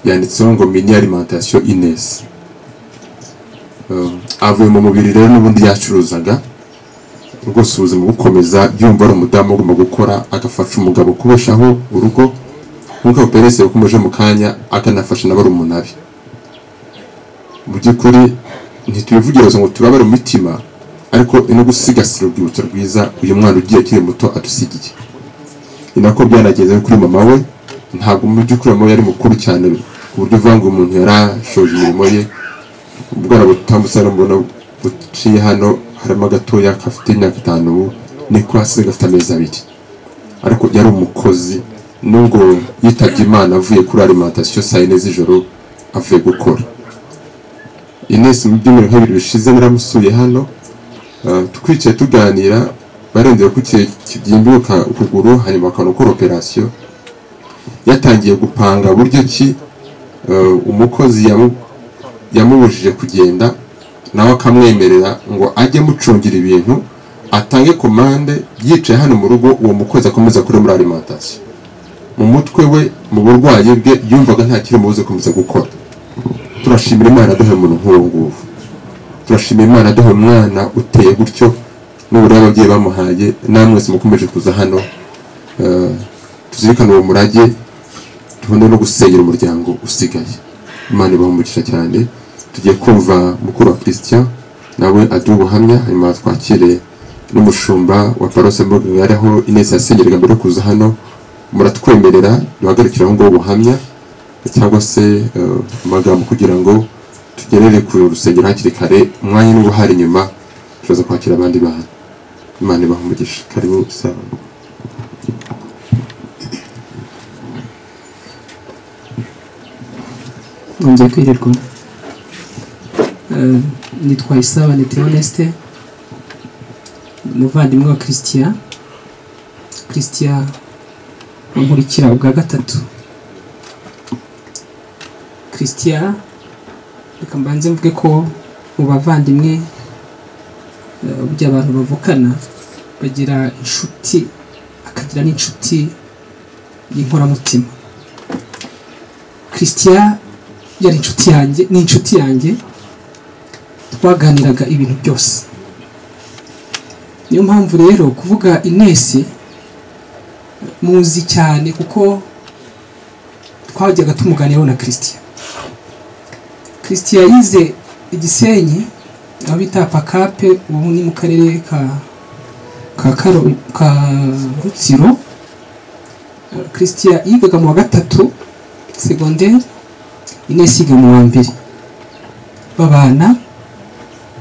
yanditseho ngo mini alimentation ines Um, avuye mu mubiri rero n'ubundi yacuruzaga rwose ubuzima bukomeza byumva ari umudamu ugomba gukora agafasha umugabo kubeshaho urugo nk'uko abuperese yakomeje mu kanya akanafasha n'abari abe mu by'ukuri ntitubivugira ngo turabare mu mitima ariko ni no gusigasira urwibutso rwiza uyu mwana ugiye akiri muto adusigiye ni nako byanagenze kuri mama we ntabwo mu by'ukuri mama we yari mukuru cyane ku buryo uvuga ngo umuntu yarashoje imirimo ye ubwana butambutse hano mbona buciye hano harimo agatoya kafite imyaka itanu ubu niko hasize gafite amezi abiri ariko yari umukozi nubwo yitabye imana avuye kuri alimentation saa yine z'ijoro avuye gukora inesi mu byumweru nka bibiri bishize naramusuye hano Uh, twicaye tuganira barengera ko kibyimbuka ukuguru hanyuma bakabona gukora operasiyo yatangiye gupanga buryo ki uh, umukozi yamu- yamubujije kugenda nawe akamwemerera ngo ajye amucungira ibintu atange komande yicaye hano mu rugo uwo mukozi akomeza kuri muri alimentation mu mutwe we mu burwayi bwe yumvaga nta kirimubuze gukomeza gukora turashimira imana duhe umuntu nk'uwo nguwo turashimira imana duha umwana uteye gutyo n'uburyo ababyeyi bamuhaye namwese mukomeje kuza hano Eh, tuzirikane uwo murage duhunde no gusenyera umuryango usigaye imana ibaha umugisha cyane tugiye kumva mukuru wa christian nawe aduha ubuhamya hanyuma twakire n'umushumba wa parose mbogari ariho ineza yasenyeraga mbere yo kuza hano muratwemerera duhagarikire aho ngaho ubuhamya cyangwa se eh, amagambo kugira ngo tugerere ku rusengero hakiri kare umwanya niba uhari nyuma turaza kwakira abandi bantu imana ibaha umugisha karibu saba nongeye kwirirwa Eh, nitwa isabane theoneste umuvandimwe wa christian christian unkurikira ubwa gatatu christian reka mbanze mvuge ko mu bavandimwe eh, burya abantu bavukana bagira inshuti akagira n'inshuti y'inkoramutima christian yari inshuti yanjye ni inshuti yanjye twaganiraga ibintu byose niyo mpamvu rero kuvuga inesi muzi cyane kuko twajyaga tumuganiraho na christian christian yize igisenyi aho bita pakape ubu ni mu karere ka ka karo ka rutsiro Eh, christian yigaga mu wa gatatu segonderi Inesi yiga mu wa mbere babana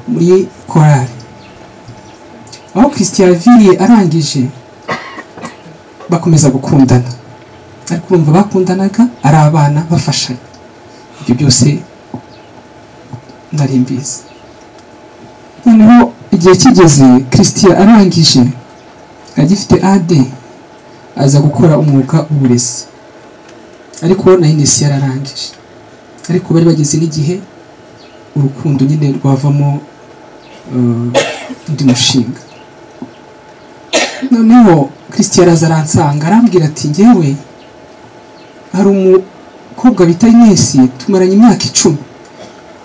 muri korari aho christian yaviriye arangije bakomeza gukundana ariko urumva bakundanaga ari abana bafashanya ibyo byose nari mbizi noneho igihe kigeze christian arangije agifite ad aza gukora umwuga w'uburezi ariko na Inesi yararangije ariko bari bageze n'igihe urukundo nyine rwavamo eh, undi mushinga noneho christian araza aransanga arambwira ati ngewe hari umukobwa bita inesi tumaranye imyaka icumi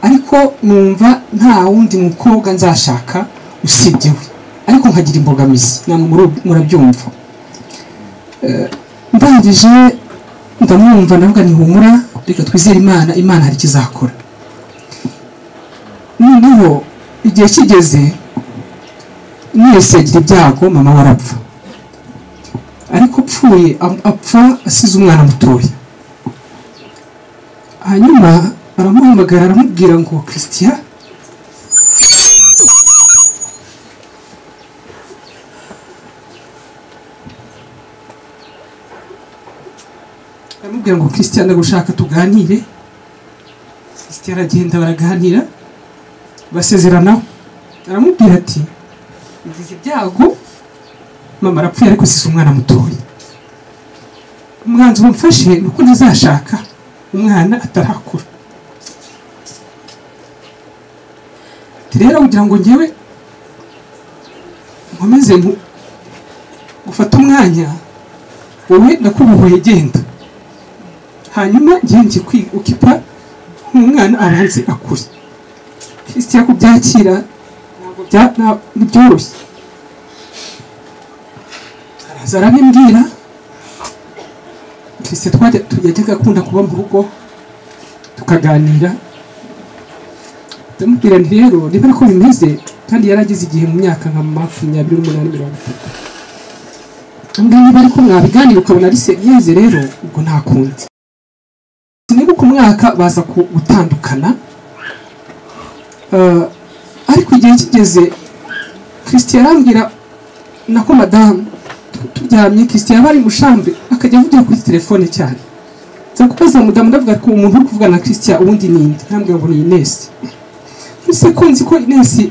ariko numva nta wundi mukobwa nzashaka usibye we ariko nkagira imbogamizi namwe muru- murabyumva Eh, ndangije ndamwumva navuga ntihumura reka twizere imana imana hari icyo izakora noneho igihe kigeze mwese agira ibyago mama we arapfa ariko apfuye am- apfa asize umwana mutoya hanyuma aramuhamagara aramubwira ngo christian aramubwira ngo christian ndagushaka tuganire christian aragenda baraganira basezeranaho aramubwira ati ngize ibyago mama arapfuye ariko size umwana mutoya umwanzi wamfashe ni uko ntazashaka umwana atarakura Ati, rero kugira ngo ngewe nkomeze ngu- gufata umwanya wowe nakubohoye genda hanyuma ngiye ngiye kwi- ukipa umwana abanze akure kristiya kubyakira ntabwo bya- nta- ntibyoroshye araza arabimbwira kristiya twajya yajyaga akunda kuba mu rugo tukaganira ndamubwira nti rero niba ariko bimeze kandi yari ageze igihe mu myaka nka makumyabiri n'umunani mirongo itatu ngaho niba ariko mwabiganira ukabona ari seriyeze rero ubwo nta kundi nibuka umwaka baza ku- gutandukana Eh, ariko igihe kigeze christian arambwira na ko madamu tu- turyamye christian yaba ari mushambre akajya avugira kuri telefone cyane nza kubaza mudamu ndavuga ko umuntu uri kuvugana na christian ubundi ninde arambwira ngo ni inesi ese ko nzi ko inesi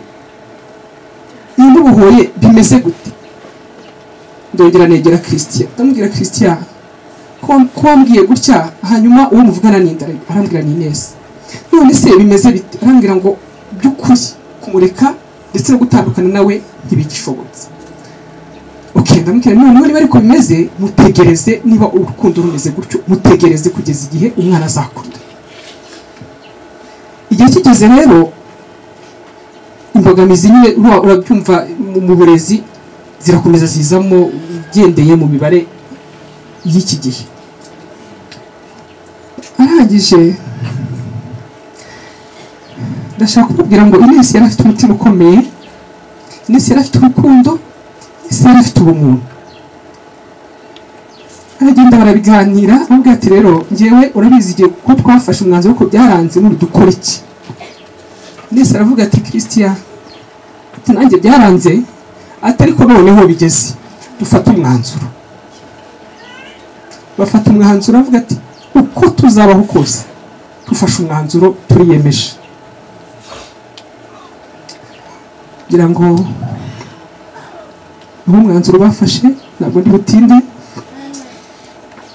iyi n'ubuhoye bimeze gute ndongera negera christian ndamubwira christian ko ko wambwiye gutya hanyuma uwo muvugana ninde arambwira ni inesi none se bimeze bite arambwira ngo by'ukuri kumureka ndetse no gutandukana nawe ntibigishobotse okay ndamubwira noneho niba ariko bimeze mutegereze niba urukundo rumeze gutyo mutegereze kugeza igihe umwana azakunda igihe kigeze rero imbogamizi nyine ura- urabyumva mu- mu burezi zirakomeza zizamo ugendeye mu mibare y'iki gihe arangije ndashaka kubabwira ngo inesi yari afite umutima ukomeye inesi yari afite urukundo inesi yari afite ubumuntu aragenda barabiganira aramubwira ati rero ngewe urabizi igihe ko twafashe umwanzuro ko byaranze none dukora iki inesi aravuga ati christian ati nanjye byaranze ati ariko noneho bigeze dufate umwanzuro bafata umwanzuro avuga ati uko tuzabaho kose dufashe umwanzuro turiyemeje kugira ngo uwo mwanzuro bafashe ntabwo ndi butinde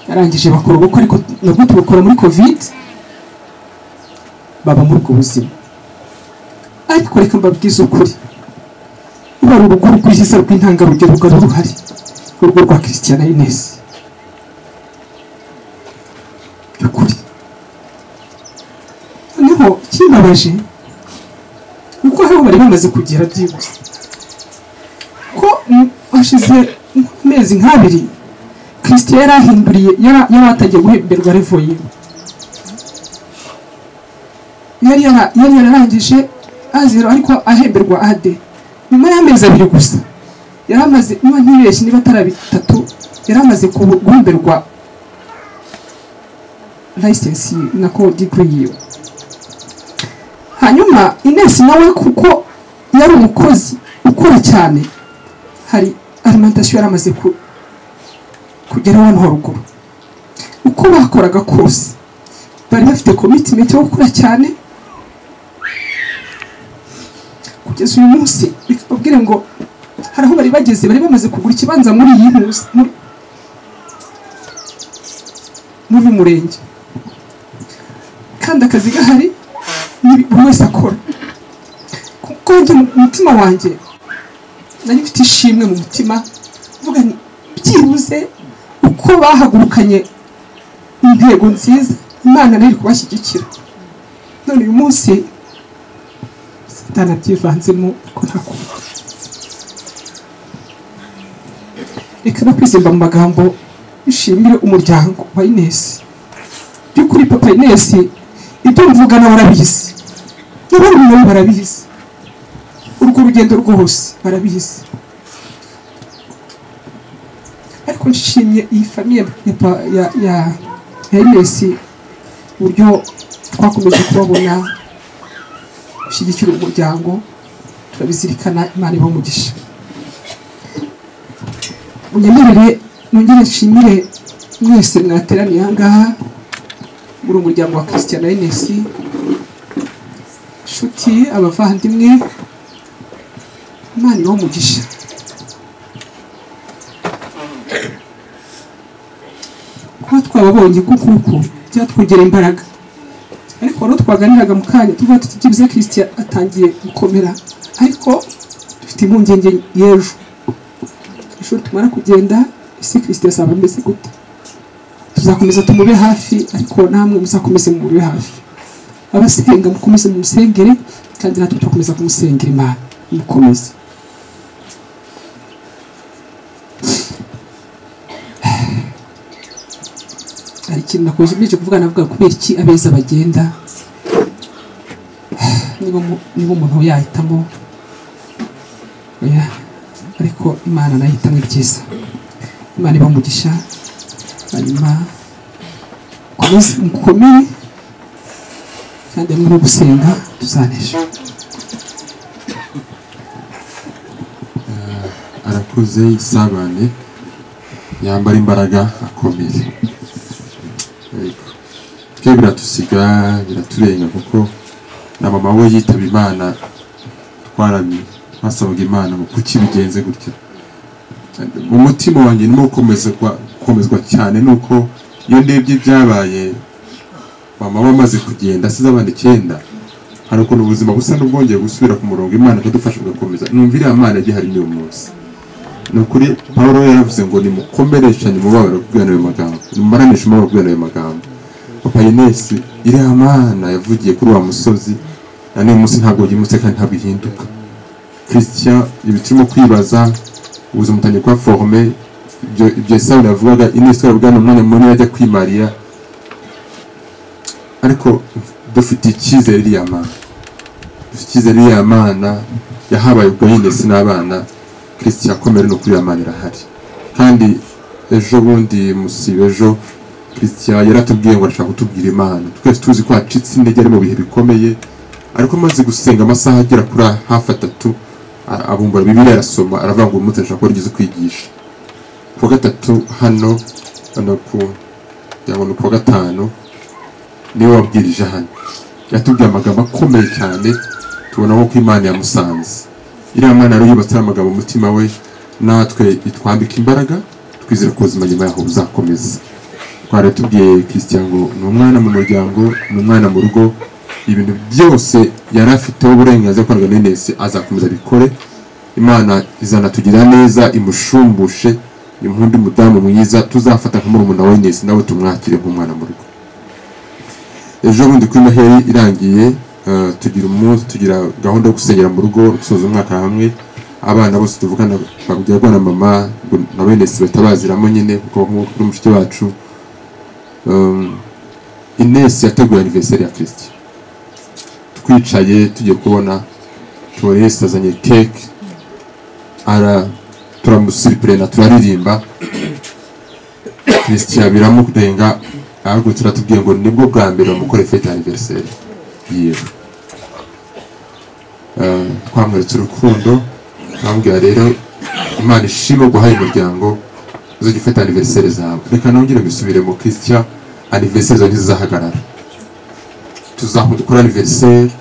yarangije bakora ubukwe ariko nabwo tubukora muri covid baba muri ubwo buzima ariko reka mbabwize ukuri ruba ari urugo rwiza rw'intangarugero rwari ruhari urugo rwa christian inesi by'ukuri noneho ikibabaje kuko hari aho bari bamaze kugera byihuse ko mm, hashize amezi nk'abiri kristo yari ahinduriye yari yari atagiye guhemberwa revoye yari yara- yari yararangije azero ariko ahemberwa ade nyuma y'amezi abiri gusa yari amaze niba ntibeshye niba atari bitatu yari amaze kubu- guhemberwa license nako degree yiwe hanyuma inesi nawe kuko yari umukozi ukora cyane hari alimentation yari amaze ku- kugeraho hano haruguru uko bakoraga kose bari bafite commitment yo gukora cyane kugeza uyu munsi reka mbabwire ngo hari aho bari bageze bari bamaze kugura ikibanza muri iyi ntuzi muri muri uyu murenge kandi akazi gahari nibi- buri wese akora kuko njye mu mutima wanjye nari mfite ishimwe mu mutima mvuga nti byibuze uko bahagurukanye intego nziza imana nayo iri kubashyigikira none uyu munsi satana byivanzemo ko nta kuba reka no kwizimba mu magambo ishimire umuryango wa inesi by'ukuri papa inesi ibyo mvuga nawe arabizi n'abandi nawe barabizi urwo rugendo rwose barabizi ariko nshimye iyi famiye ya pa- ya ya ya Inesi uburyo twakomeje kubabona gushyigikira umuryango turabizirikana imana iba umugisha munyemerere nongere nshimire mwese mwateraniye aha ngaha muri umuryango wa christian na inesi inshuti abavandimwe imana ibahe umugisha kuba twababonye kukuku byatwongereye imbaraga ariko wari uwo twaganiraga mu kanya tuvuga tuti byibuze christian atangiye gukomera ariko dufite impungenge y'ejo ejo tumara kugenda ese christian azaba ameze gute tuzakomeza tumube hafi ariko namwe muzakomeze mumube hafi abasenga mukomeze mumusengere kandi natwe turakomeza kumusengera imana mukomeze hari ikintu nakoze mbere cyo kuvuga navuga kubera iki abeza bagenda niba umu- niba umuntu yahitamo oya, ariko imana nayo ihitamo ibyiza imana iba umugisha hanyuma mukomeze mukomere kandi hamwe no gusenga tuzanesha arakuze isabane yambara imbaraga akomeye Yego. twe biratusiga biraturenga kuko na mama we yitaba imana twarami twasabaga imana ngo kuki bigenze gutya mu mutima wanjye ndimo gukomezwa gukomezwa cyane nuko iyo ndebye ibyabaye mama we amaze kugenda asize abana icyenda hari ukuntu ubuzima busa n'ubwongeye gusubira ku murongo imana ikadufasha ugakomeza numva iriya mana igihari n'uyu munsi ni ukuri paul yaravuze ngo nimukomereshanye umubabaro kubwira ayo magambo nimumaranishe umubabaro kubwira ayo magambo papa inesi iriya mana yavugiye kuri wa musozi na n'uyu munsi ntabwo yimutse kandi ntabwo ihinduka christian ibi turimo kwibaza ubuzima butangiye kuba forome ibyo ibyo esawu yavugaga inesi yabwira umwanya munini ajya kwimariya ariko dufite icyizere iriya mana dufite icyizere iriya mana yahabaye ubwo y'inesi n'abana kirisiti yakomere no kuri iriya mana irahari kandi ejo bundi musiba ejo kirisiti yaratubwiye ngo arashaka kutubwira imana twese tuzi ko hacitse intege ari mu bihe bikomeye ariko amaze gusenga amasaha agera kuri hafi atatu a- abumbura bibiri arasoma aravuga ngo uyu munsi ashaka ko rigeze kwigisha ku wa gatatu hano hano ku kugira ngo ni ku wa gatanu niwe wabwirije hano yatubwiye amagambo akomeye cyane tubona nko ko imana yamusanze iriya mana rero yubatse ari amagambo mu mutima we natwe itwambika imbaraga twizere ko ubuzima nyuma yaho buzakomeza twari tubwiye christian ngo ni umwana mu muryango ni umwana mu rugo ibintu byose yari afiteho uburenganzira kwa nese azakomeza abikore imana izanatugira neza imushumbushe impundi umudamu mwiza tuzafata nka murumuna wa nese nawe tumwakire nk'umwana mu rugo ejo bundi kuri noheri irangiye eh, tugira umunsi tugira gahunda yo gusengera mu rugo gusoza umwaka hamwe abana bose tuvugana babwirwa na mama ngo na bene si batabaziramo nyine kuko nk'uko kuri mushiki wacu um, inesi yateguye aniveriseri ya kirisiti twicaye tugiye kubona tubona inesi azanye keke ara turamusiripurena turaririmba kirisitiya biramurenga ahagurutse aratubwiye ngo nibwo bwa mbere bamukore fete aniveriseri yiwe Eh, twamweretse urukundo twamubwira rero imana ishima guhaye umuryango uzajya ufata aniveriseri zawe reka nongere mbisubire mu kirisitiya aniveriseri zawe ntizizahagarara tuzakora aniveriseri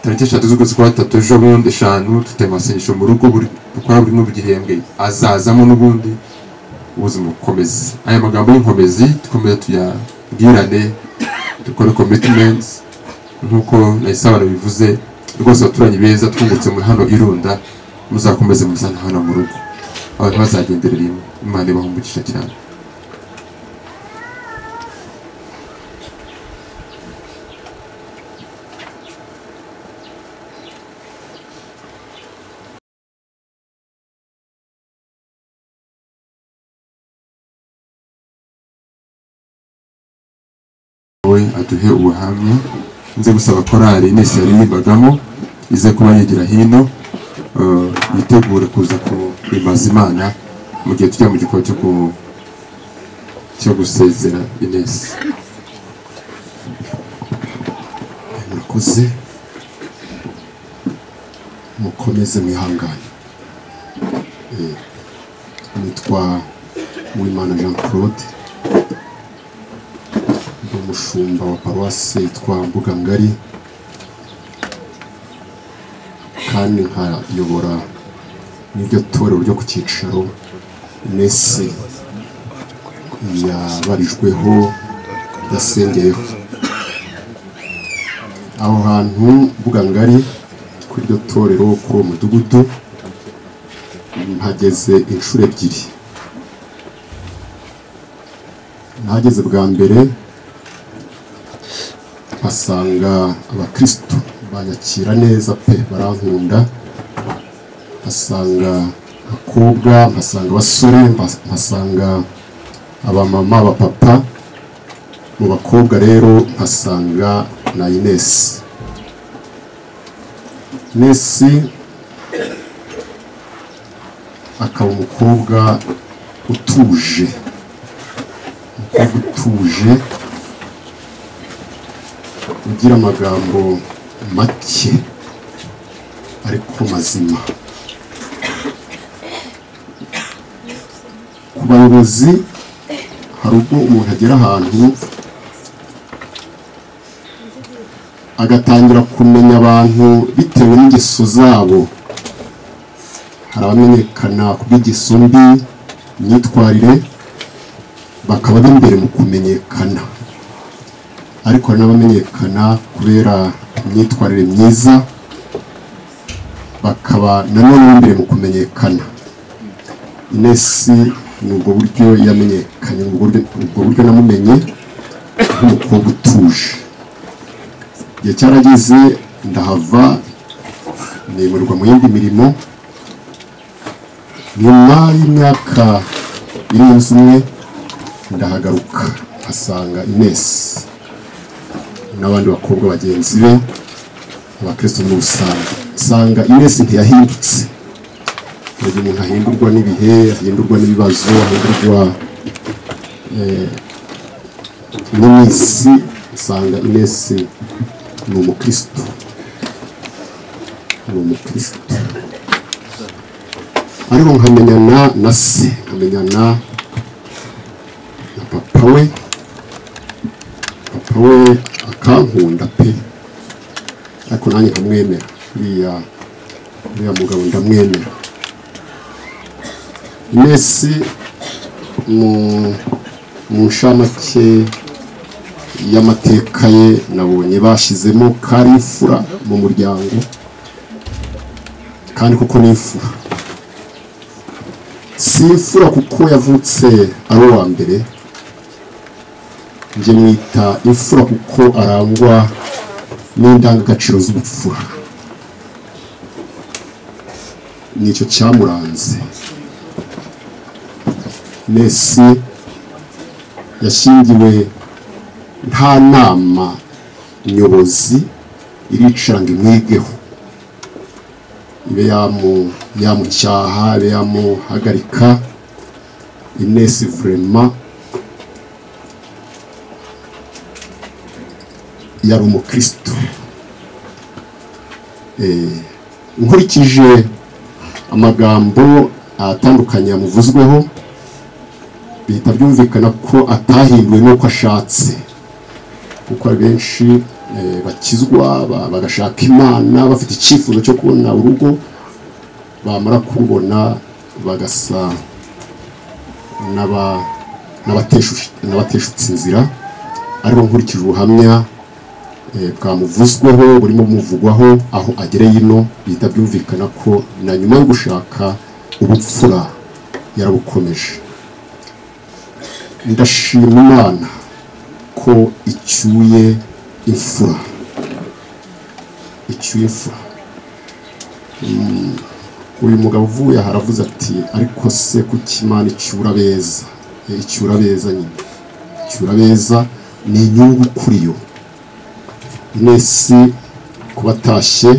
tariki eshatu z'ukwezi kwa gatatu ejo bundi eshanu dufite amasengesho mu rugo buri- dukora buri mu gihembwe azazamo n'ubundi ubuzima bukomeze aya magambo y'inkomezi dukomeze tuyabwirane dukore commitments nk'uko nayisabana bivuze rwose abaturanyi beza twungutse muri hano irunda muzakomeze muzana hano mu rugo abantu bazagendera rimwe imana ibahumugisha cyane we aduhe ubuhamya nze gusaba korali nese yaririmbagamo ize kuba yigira hino eh, yitegure kuza kubimaza imana mu gihe tujya mu gikorwa cyo ku- cyo gusezera inesi murakoze mukomeze mwihangane Eh, nitwa uwimana jean claude ndi umushumba wa paruwasi yitwa mbugangari kandi nkayobora n'iryo torero ryo ku cyicaro nesi yabarijweho yasengeyeho aho hantu mbugangari kuri iryo torero kuri uwo mudugudu mpageze inshuro ebyiri nahageze bwa mbere mpasanga abakirisitu banyakira neza pe barankunda nkasanga abakobwa nkasanga abasore mba- nkasanga abamama abapapa mu bakobwa rero nkasanga na Ines Ines akaba umukobwa utuje umukobwa utuje ugira amagambo make ariko mazima ku bayobozi hari ubwo umuntu agera ahantu agatangira kumenya abantu bitewe n'ingeso zabo hari abamenyekana ku bw'ingeso mbi imyitwarire bakaba b'imbere mu kumenyekana ariko hari n'abamenyekana kubera imyitwarire myiza bakaba nanone b'imbere mu kumenyekana inesi ni ubwo buryo yamenyekanye ni ubwo buryo- ubwo buryo namumenye nk'umukobwa utuje igihe cyarageze ndahava nimurwa mu yindi mirimo nyuma y'imyaka irenze umwe ndahagaruka nkasanga inesi n'abandi bakobwa bagenzi be abakristo muri rusange usanga inesi ntiyahindutse ntabwo umuntu ahindurwa n'ibihe ahindurwa n'ibibazo ahindurwa eh, n'iminsi usanga inesi ni umukristo ni umukristo ariko nkamenyana na se nkamenyana na papa we papa we akankunda pe ariko nanjye nkamwemera uriya uriya mugabo ndamwemera inesi mu mu nshamake y'amateka ye nabonye bashyizemo kari imfura mu muryango kandi kuko ni imfura si imfura kuko yavutse ari uwa mbere njye mwita imfura kuko arangwa n'indangagaciro z'ubupfura nicyo cyamuranze nesi yashingiwe nta nama nyobozi iricara ngo imwigeho ibe yamu- yamucyaha ibe yamuhagarika inesi vurema yari umukristo Eh, nkurikije amagambo atandukanye yamuvuzweho bihita byumvikana ko atahinduwe n'uko ashatse kuko hari benshi eh, bakizwa ba- bagashaka imana bafite icyifuzo cyo kubona urugo bamara kurubona bagasa n'aba- n'abateshu- n'abateshutse inzira ariko nkurikije ubuhamya eh, bwamuvuzweho burimo bumuvugwaho aho agereye ino bihita byumvikana ko na nyuma yo gushaka ubupfura yarabukomeje ndashima imana ko icyuye imfura icyuye imfura Mm, uyu mugabo uvuye aha aravuze ati ariko se kuki imana icyura beza Eh, icyura beza nyine icyura beza ni inyungu kuri yo mwese kubatashye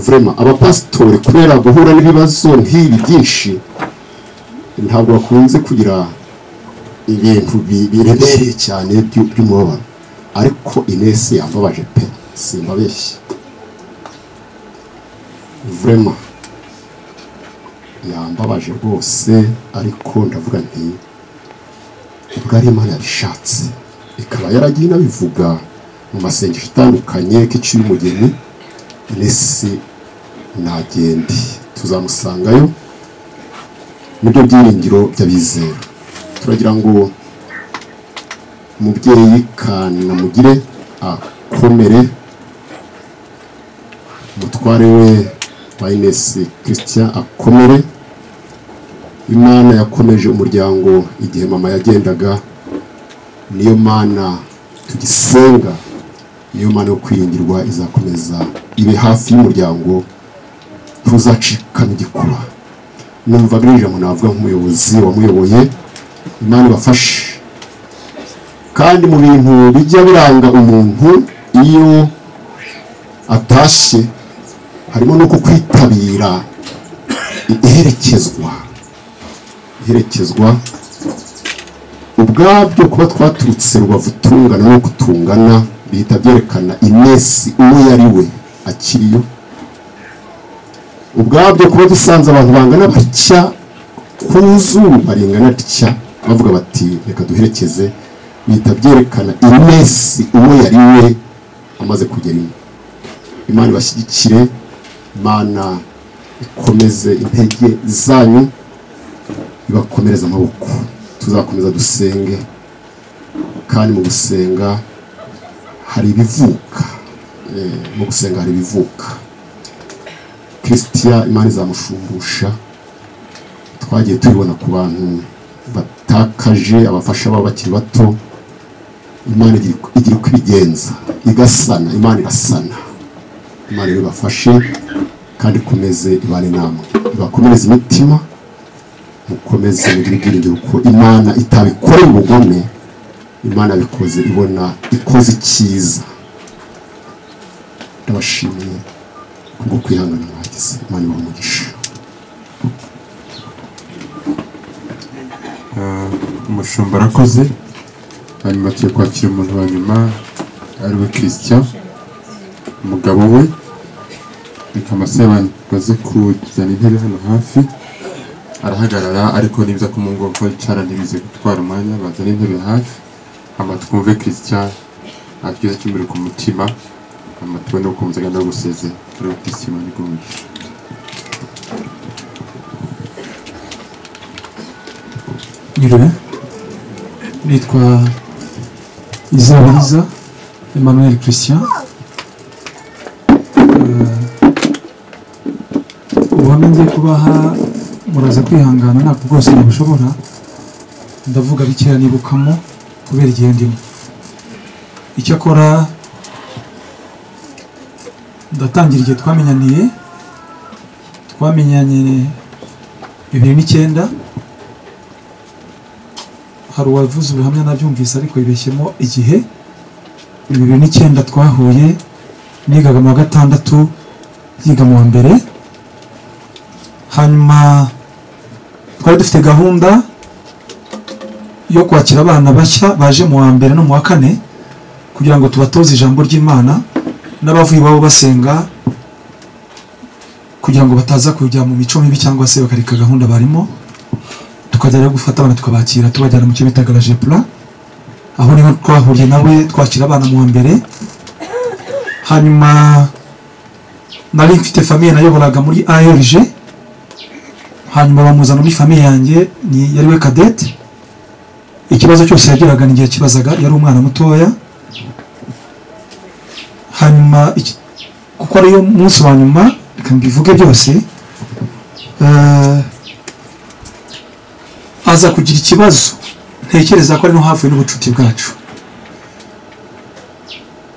vrema abapasitori kubera guhura n'ibibazo nk'ibi byinshi ntabwo bakunze kugira ibintu bi- biremereye cyane byu- by'umubabaro ariko inesi yambabaje pe simbabeshye vrema yambabaje rwose ariko ndavuga nti ubwo ari imana yabishatse ikaba yaragiye inabivuga mu masengesho atandukanye k'icyuye umugeni nesi nagende tuzamusangayo nibyo byiringiro by'abizera turagira ngo umubyeyi kanamugire akomere umutware we wa inesi christian akomere imana yakomeje umuryango igihe mama yagendaga niyo mana tugisenga niyo mana yo kwiringirwa izakomeza ibe hafi y'umuryango tuzacikana igikuba numva biriya ijambo navuga nk'umuyobozi wamuyoboye imana ibafashe kandi mu bintu bijya biranga umuntu iyo atashye harimo no kukwitabira iherekezwa iherekezwa ubwabyo kuba twaturutse rubavu tungana no kutungana bihita byerekana iminsi uwo yari we akiriyo ubwabyo kuba dusanze abantu bangana batya ku zuba ringana ritya bavuga bati reka duherekeze bihita byerekana iminsi uwo yari we amaze kugera ino imana ibashyigikire imana ikomeze intege zanyu ibakomereze amaboko tuzakomeza dusenge kandi mu gusenga hari ibivuka Eh, mu gusenga hari ibivuka kirisitiya imana izamushumbusha twagiye tubibona ku bantu batakaje abafasha babo bakiri bato imana igira- igira uko ibigenza igasana imana irasana imana ibibafashe kandi ikomeze ibane namwe ibakomereze imitima mukomeze mugire ibyiringiro ko imana itabikoreye ubugome imana bikoze ibona ikoze icyiza ndabashimiye kubwo kwihangana mwagize imana ibahe umugisha Ah, umushumba arakoze hanyuma tugiye kwakira umuntu wa nyuma ariwe christian umugabo we reka amasebe baze kujyana intebe hano hafi arahagarara ariko nibiza ko mu ngombwa yicara ntibize gutwara umwanya bazana intebe hafi hama twumve christian atugeze cy'imbere ku mutima hama tubone uko umuzi agenda gusezera ariwe christian imana iguhe umugisha Nyiriwe nitwa Izabiriza Emmanuel Christian Eh, ubuhamya ngiye kubaha muraza kwihangana ntabwo bwose nabushobora ndavuga bikeya nibukamo kubera igihe ndimo icyakora ndatangira igihe twamenyaniye twamenyanye bibiri n'icyenda hari uwavuze ubuhamya nabyumvise ariko yibeshyemo igihe bibiri n'icyenda twahuye nigaga mu wa gatandatu yiga mu wa mbere hanyuma twari dufite gahunda yo kwakira abana bashya baje mu wa mbere no mu wa kane kugira ngo tubatoze ijambo ry'imana n'abavuye iwabo basenga kugira ngo bataza kujya mu mico mibi cyangwa se bakareka gahunda barimo tukajya rero gufata abana tukabakira tubajyana mu cyo bitaga la jepla aho niho twahuriye nawe twakira abana mu wa mbere hanyuma nari mfite famiye nayoboraga muri ARG hanyuma bamuzana muri famiye yanjye ni yari we kadete ikibazo cyose yagiraga n'igihe kibazaga yari umwana mutoya hanyuma iki- kuko ariyo munsi wa nyuma reka mbivuge byose eh, aza kugira ikibazo ntekereza ko ari no havuye n'ubucuti bwacu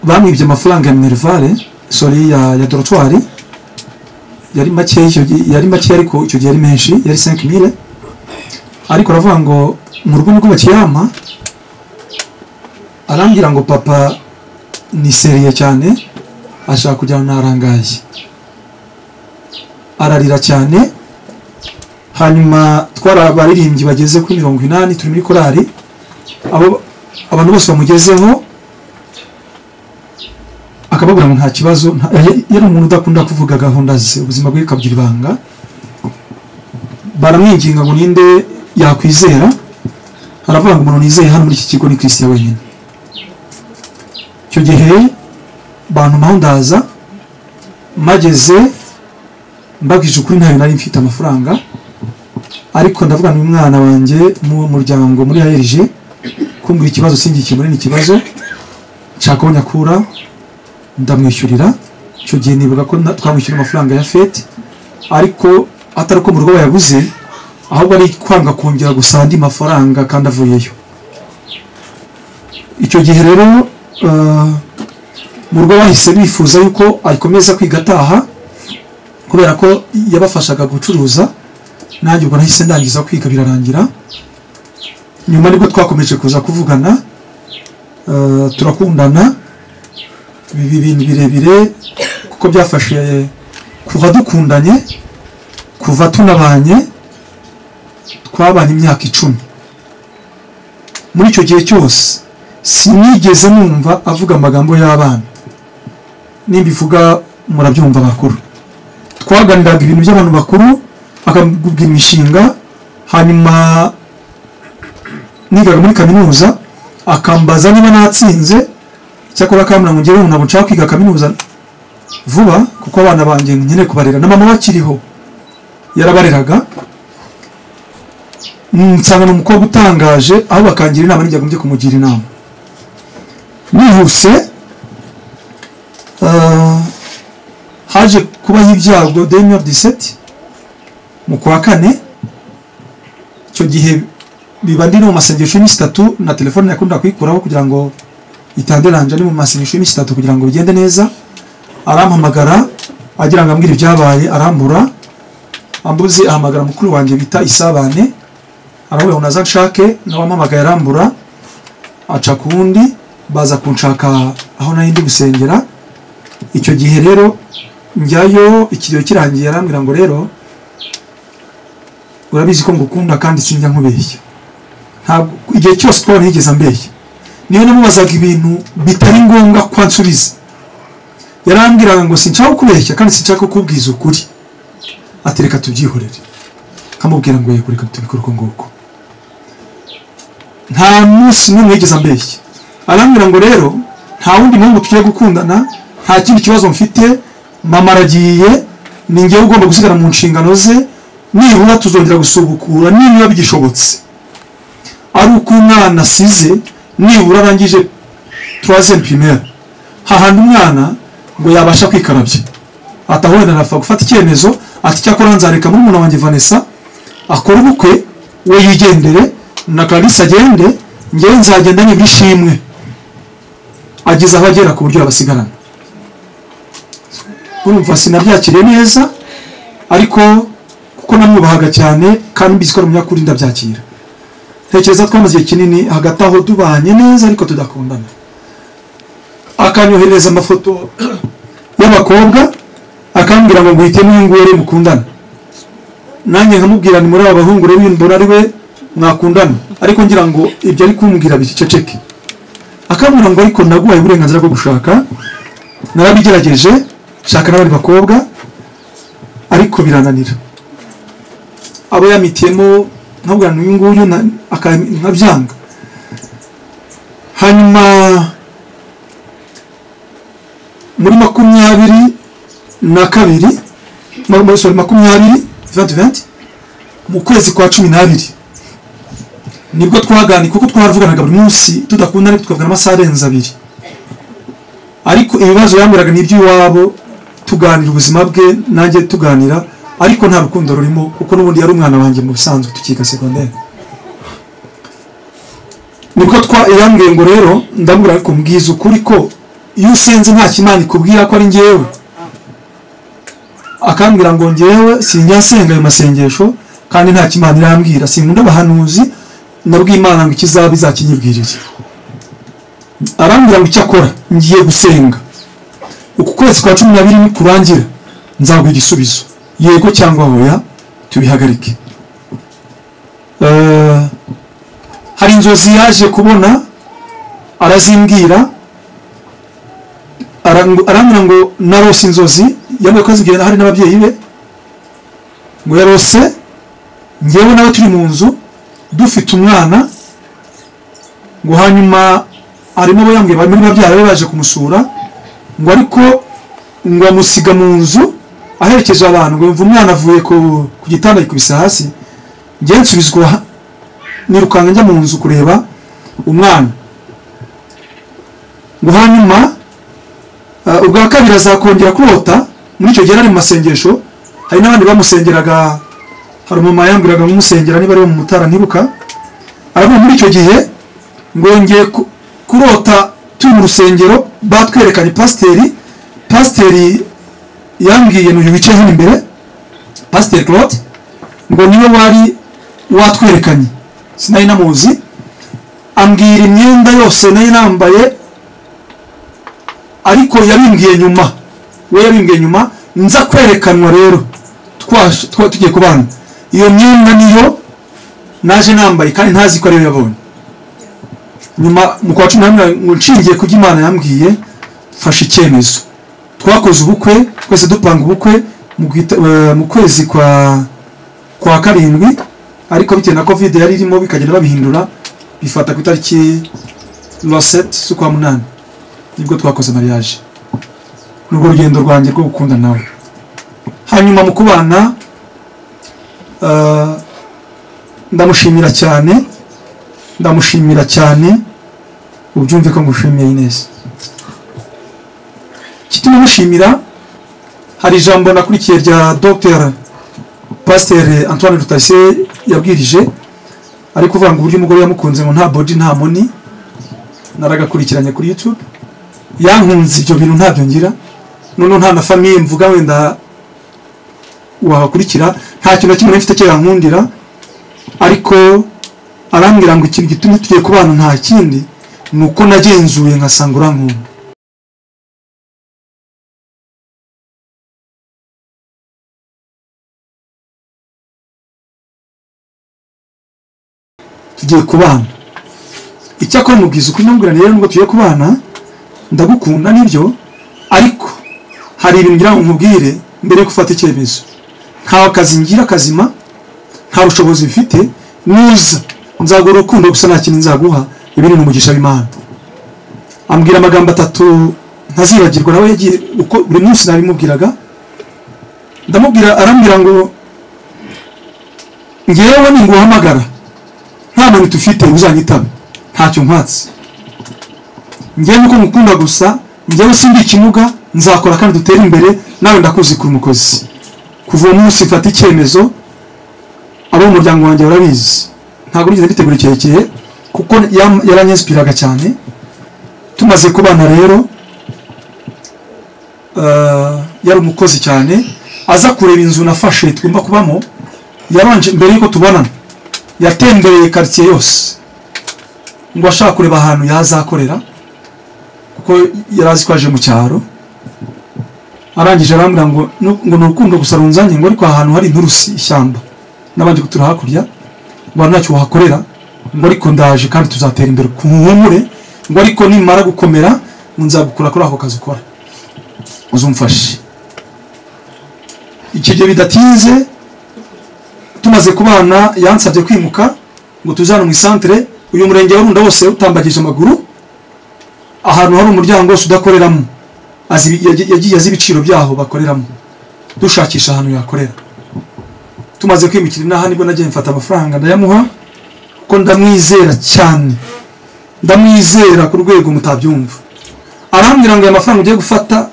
bamwibye amafaranga ya minerivare sori ya, ya dorotwari yari makeya icyo gihe- yari makeya ariko icyo gihe yari menshi yari 5000 ariko aravuga ngo mu rugo nibwo bakiyama arambwira ngo papa niseriye cyane ashaka kujyana narangaye ararira cyane hanyuma twari abaririmbyi bageze kuri mirongo inani turi muri korali abo abantu bose bamugezeho akababwira ngo nta kibazo nta- yari- yari umuntu udakunda kuvuga gahunda ze ubuzima bwe bukabugira ibanga baramwinginga ngo ninde yakwizera aravuga ngo umuntu nizeye hano muri iki kigo ni kirisitiya wenyine icyo gihe bantumaho ndaza mageze mbabwije ukuri ntayo nari mfite amafaranga ariko ndavuga ni umwana wanjye mu muryango muri ARG kumbwira ikibazo singikimure ni ikibazo nshaka ko nyakura ndamwishyurira icyo gihe nibuka ko na- twamwishyura amafaranga ya fete ariko atari ko mu rugo bayaguze ahubwo ari kwanga kongera gusa andi mafaranga kandi avuyeyo icyo gihe rero eh, mu rugo bahise bifuza yuko ayikomeza kwiga ataha kubera ko yabafashaga gucuruza nanjye ubwo nahise ndangiza kwiga birarangira nyuma nibwo twakomeje kuza kuvugana eh, turakundana ibi bintu birebire kuko byafashe kuva dukundanye kuva tunabanye twabanye imyaka icumi muri icyo gihe cyose sinigeze numva avuga amagambo y'abana nimbivuga murabyumva bakuru twaganiraga ibintu by'abantu bakuru bakakubwira imishinga hanyuma nigaga muri kaminuza akambaza niba natsinze cyakora kamuna ngo ngewe ntabwo nshaka kwiga kaminuza vuba kuko abana banjye nkeneye kubarera na mama bakiriho yarabareraga Mm, nsanga ni umukobwa utangaje aho bakangira inama n'ijya agombye kumugira inama nihuse ah, haje kubaho ibyago demiyoni diseti mu kwa kane icyo gihe biba ndi no mu masengesho y'iminsi itatu na telefone yakunda kuyikuraho kugira ngo itanderanje ni mu masengesho y'iminsi itatu kugira ngo bigende neza arampamagara agira ngo ambwire ibyabaye arambura ambuze ahamagara mukuru wanjye bita isabane arahura na nshake nawe ampamagaye arambura aca ku wundi baza kunshaka aho nari ndi gusengera icyo gihe rero njyayo ikiriyo kirangiye arambwira ngo rero urabizi ko ngukunda kandi sinjya nkubeshya ntabwo igihe cyose paul yigeze ambeshya niyo namubazaga ibintu bitari ngombwa ko ansubiza yarambwiraga ngo sinshaka kubeshya kandi sinshaka kukubwiza ukuri ati reka tubyihorere nkamubwira ngo yego reka tubikore uko nguko nta munsi n'umwe yigeze ambeshya arambwira ngo rero nta wundi muhungu tugiye gukundana nta kindi kibazo mfite mama aragiye ni ngewe ugomba gusigara mu nshingano ze nibura tuzongera gusubukura niba bigishobotse ari uko umwana asize nibura arangije turazem pirimeri hahandi umwana ngo yabasha kwikarabya atahorera arapfa gufata icyemezo ati cyakora nzareka murumuna wanjye vanessa akora ubukwe we yigendere na clarisse agende ngewe nzagenda nibura ishimwe ageze aho agera ku buryo yabasigarana urumva sinabyakiriye neza ariko kuko namwubahaga cyane kandi mbizi ko ari umunyakuri ndabyakira tekereza twamaze igihe kinini hagati aho tubanye neza ariko tudakundana akanyoherereza amafoto y'abakobwa akambwira ngo nguhitemo uyu nguyu rero mukundana nanjye nkamubwira ni muri aba bahungu rero uyu mbona ari we mwakundana ariko ngira ngo ibyo ari kumbwira biceceke akambwira ngo ariko naguhaye uburenganzira bwo gushaka narabigerageje shaka n'abandi bakobwa ariko birananira abo yamitiyemo nkabwira ngo uyu nguyu na- aka- nkabyanga hanyuma muri makumyabiri na kabiri mu- muri sorry makumyabiri 2020 mu kwezi kwa cumi n'abiri nibwo twaganiye kuko twaravuganaga buri munsi tudakunda ariko tukavugana amasaha arenze abiri ariko ibibazo yambwiraga ni iby'iwabo tuganira ubuzima bwe nanjye tuganira ariko nta rukundo rurimo kuko n'ubundi yari umwana wanjye mu busanzwe tukiga segonderi nibwo twa yambwiye ngo rero ndamubwira ariko mbwiza ukuri ko iyo usenze nta kimana ikubwira ko ari njyewe akambwira ngo ngewe sinjya nsenga ayo masengesho kandi nta kimana irambwira sinkunda abahanuzi nabwiye imana ngo ikizaba izakinyibwirire arambwira ngo icyo akora ngiye gusenga uku kwezi kwa cumi n'abiri nikurangira nzaguha igisubizo yego cyangwa hoya tubihagarike Eh, hari inzozi yaje kubona arazimbwira arangu- arambwira ngo narose inzozi yambaye ko azibwira hari n'ababyeyi be ngo yarose ngewe nawe turi mu nzu dufite umwana ngo hanyuma harimo abo yambwiye bari muri babyara be baje kumusura ngo ariko ngo amusiga mu nzu aherekeje abantu ngo yumva umwana avuye ku- ku gitanda yikubise hasi ngewe nsubizwa nirukanka njya mu nzu kureba umwana ngo hanyuma Uh, ubwa kabiri azakongera kurota muri icyo gihe yari ari mu masengesho hari n'abandi bamusengeraga hari umumama yambwiraga ngo umusengera niba ari we mu mutara ntiruka aravuga muri icyo gihe ngo yongeye ku- kurota turi mu rusengero batwerekanye pasiteri pasiteri yambwiye n'uyu wicaye hano imbere pasiteri claude ngo niwe wari watwerekanye sinari namuzi ambwira imyenda yose nari nambaye ariko yabimbwiye nyuma we yabimbwiye nyuma nza kwerekanwa rero twash- twa- tugiye kubana iyo myenda niyo naje nambaye kandi ntazi ko ariyo yabonye nyuma mu kwa cumi n'amwe ngo nshingiye ku byo imana yambwiye mfashe icyemezo twakoze ubukwe twese dupanga ubukwe mu gwita- eh, mu kwezi kwa kwa karindwi ariko bitewe na covid yari irimo bikagenda babihindura bifata ku itariki lwa seti z'ukwa munani nibwo twakoze mariage n'urwo rugendo rwanjye rwo gukunda nawe hanyuma mu kubana eh, ndamushimira cyane ndamushimira cyane ubyumve ko ngushimiye ineza kituma mushimira hari ijambo nakurikiye rya dr pasteur antoine rutase yabwirije ari kuvuga ngo uburyo umugore yamukunze ngo nta body nta money naragakurikiranye kuri youtube yankunze ibyo bintu ntabyo ngira noneho nta na famiye mvuga wenda wahakurikira nta kintu na kimwe nari mfite cyo yankundira ariko arambwira ngo ikintu gitumye tugiye kubana nta kindi ni uko nagenzuye nkasanga urankunda tugiye kubana icyakora mubwiza ukuri ndamubwira rero nubwo tugiye kubana ndagukunda nibyo ariko hari ibintu ngira ngo nkubwire mbere yo gufata icyemezo nta kazi ngira kazima nta bushobozi mfite nuza nzaguha urukundo gusa nta kintu nzaguha ibi ni umugisha w'imana ambwira amagambo atatu ntazibagirwa nawe yagiye uko buri munsi nabimubwiraga ndamubwira arambwira ngo ngewe ninguhamagara nta muntu ufite uzanyitaba ntacyo nkwatse ngewe nuko ngukunda gusa ngewe sindi ikimuga nzakora kandi dutere imbere nawe ndakuzi kuri umukozi kuva uwo munsi mfata icyemezo abo mu muryango wanjye barabizi ntabwo nigeze mbitegura kirekire kuko yam- yaranyesipiraga cyane tumaze kubana rero eh, yari umukozi cyane aza kureba inzu nafashe tugomba kubamo yabanje mbere y'uko tubonana yatembereye karitsiye yose ngo ashaka kureba ahantu yazakorera kuko yari azi ko aje mu cyaro arangije arambwira ngo "Nu- ngo ni urukundo gusa runzanye ngo ariko ahantu hari inturusi ishyamba n'abandi gutura hakurya ngo hari ntacyo wahakorera ngo ariko ndaje kandi tuzatera imbere ku nkumure ngo ariko nimara gukomera ngo nzagukura kuri ako kazi ukora uzumfashe icyo gihe bidatinze tumaze kubana yansabye kwimuka ngo tujyane mu isantere uyu murenge wa runda wose utambagije amaguru ahantu hari umuryango wose udakoreramo azi ibi- yagiye yagiye azi ibiciro byaho bakoreramo dushakisha ahantu yakorera tumaze kwimukira inaha nibwo nagiye mfata amafaranga ndayamuha kuko ndamwizera cyane ndamwizera ku rwego mutabyumva arambwira ngo aya mafaranga ugiye gufata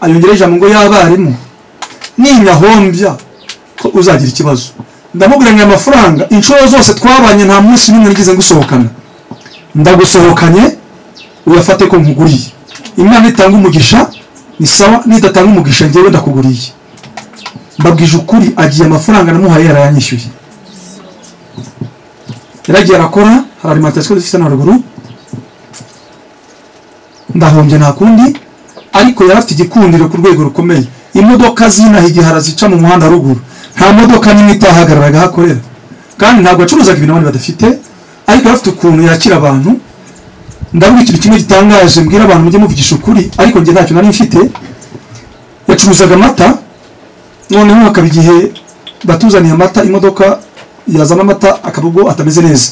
ayongera ijambo ngo y'abarimu ninyahombya ko uzagira ikibazo ndamubwira ngo aya mafaranga inshuro zose twabanye nta munsi n'umwe nigeze ngusohokana ndagusohokanye uyafate ko nkuguriye imana itanga umugisha ni sawa nidatanga umugisha ngewe ndakuguriye mbabwije ukuri agiye amafaranga namuhaye yarayanyishyuye yaragiye arakora hari alimantasiyo dufite na ruguru ndahombye nta kundi ariko yari afite igikundiro ku rwego rukomeye imodoka zinaha igihara zica mu muhanda ruguru nta modoka n'imwe itahagararaga aho akorera kandi ntabwo acuruzaga ibintu abandi badafite ariko yari afite ukuntu yakira abantu ndavuga ikintu kimwe gitangaje mbwira abantu mujye muvugisha ukuri ariko njye ntacyo nari mfite yacuruzaga amata noneho hakaba igihe batuzaniye amata imodoka yazana amata akaba ubwo atameze neza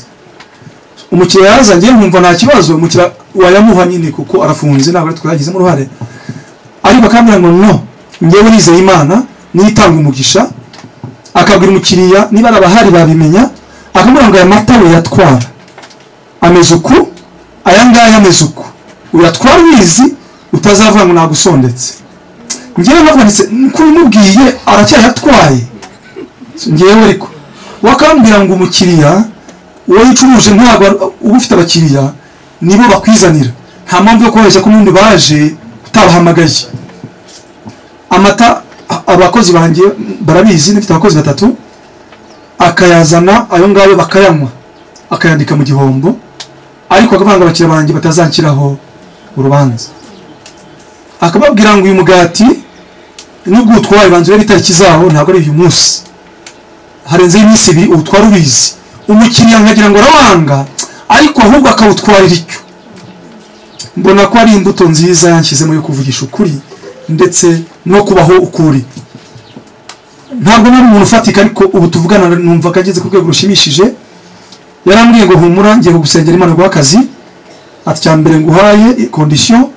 umukiriya yazanye nkumva nta kibazo umukiriya wayamuha nyine kuko arafunze ntabwo ari twagizemo uruhare ariko akambwira ngo no njyewe nizeye imana niyo itanga umugisha akabwira umukiriya niba ari abahari babimenya akamubwira ngo aya mata we yatwara ameze uku aya ngaya ameze uku uyatwara ubizi utazavuga ngo nagusondetse njyewe navuga ndetse kubimubwiye aracyayatwaye njyewe ariko wakambwira ngo umukiriya uwo yicuruje ntabwo ari- uba ufite abakiriya nibo bakwizanira nta mpamvu yo kubabeshya ko n'undi baje utabahamagaye amata a- abakozi banjye barabizi nifite abakozi batatu akayazana ayo ngayo bakayanywa akayandika mu gihombo ariko akavuga ngo abakiriya banjye batazanshyiraho urubanza akababwira ngo uyu mugati nubwo utwaye banza urebe itariki zawo ntabwo ari uyu munsi harenzeho iminsi ibiri uwutwara ubizi umukiriya nkagira ngo arawanga ariko ahubwo akawutwarira icyo mbona ko ari imbuto nziza yanshyizemo yo kuvugisha ukuri ndetse no kubaho ukuri ntabwo nari umuntu ufatika ariko ubu tuvugana numva ko ageze ku rwego rushimishije yarambwiye ngo humura ngiye kugusengera imana guha akazi ati cya mbere nguhaye kondisiyo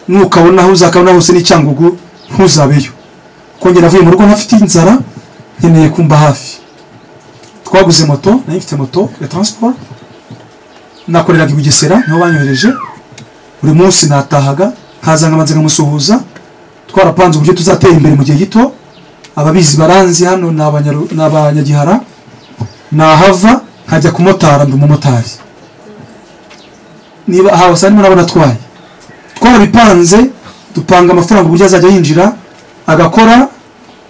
nukabona aho uzakabona hose n'icyangugu ntuzabeyo kongera avuye mu rugo ntafite inzara nkeneye kumba hafi twaguze moto nari mfite moto ya transport nakoreraga i bugesera niho banyohereje buri munsi natahaga nkaza nkabanza nkamusuhuza twarapanze uburyo tuzatera imbere mu gihe gito ababizi baranzi hano ni abanyaru- ni abanyagihara nahava nkajya kumotara mba umumotari niba aha basa ndimo nabona atwaye twarabipanze dupanga amafaranga uburyo azajya yinjira agakora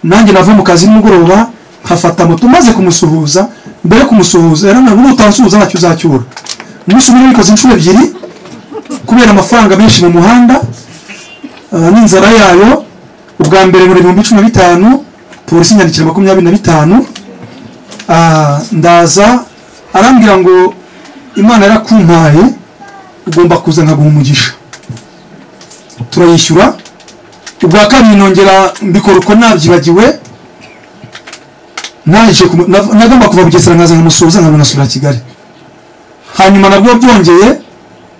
nanjye nava mu kazi nimugoroba nkafata moto maze kumusuhuza mbere yo kumusuhuza rero ntabwo utansuhuza ntacyo uzacyura umunsi umwe nabikoze inshuro ebyiri kubera amafaranga menshi mu muhanda ah, n'inzara yayo ubwa mbere muri ibihumbi cumi na bitanu polisi inyandikira makumyabiri na bitanu Ah, ndaza arambwira ngo imana yarakumpaye ugomba kuza nkaguha umugisha turayishyura ubwa kabiri nongera mbikora uko nabyibagiwe naje kumu- nav- nagomba kuva bugesera nkaza nkamusuhuza nkamunasura kigali hanyuma nabwo byongeye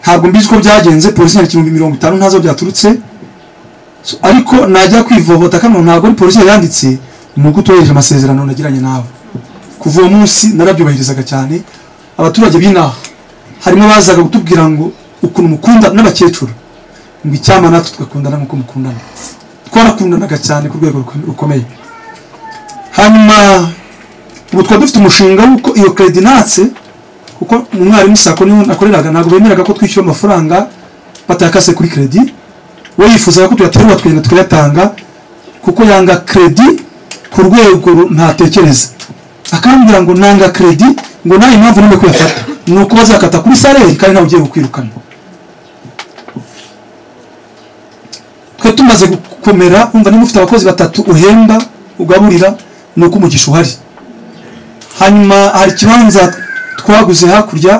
ntabwo mbizi uko byagenze polisi yari ibihumbi mirongo itanu ntazo byaturutse So, ariko najya kwivovota kano ntabwo ari polisi yari yanditse ni uko utubahirije amasezerano nagiranye nawe kuva uwo munsi narabyubahirizaga cyane abaturage b'inaha harimo abazaga kutubwira ngo ukuntu mukunda n'abakecuru ngo icyama natwe tugakundana nk'uko mukundana twarakundanaga cyane ku rwego ruko- rukomeye hanyuma ubu twari dufite umushinga w'uko iyo credinatse kuko umwarimu sako niho nakoreraga ntabwo bemeraga ko twishyura amafaranga batakase kuri kredi we yifuzaga ko tuyaterura tukagenda tukayatanga kuko yanga kredi ku rwego ru- ntatekereza akambwira ngo nanga kredi ngo nawe impamvu nime kuyafata ni uko bazakata kuri saleri kandi nawe ugiye kukwirukana twe tumaze gukomera umva niba ufite abakozi batatu uhemba ugaburira ni uko umugisha uhari hanyuma hari ikibanza twaguze hakurya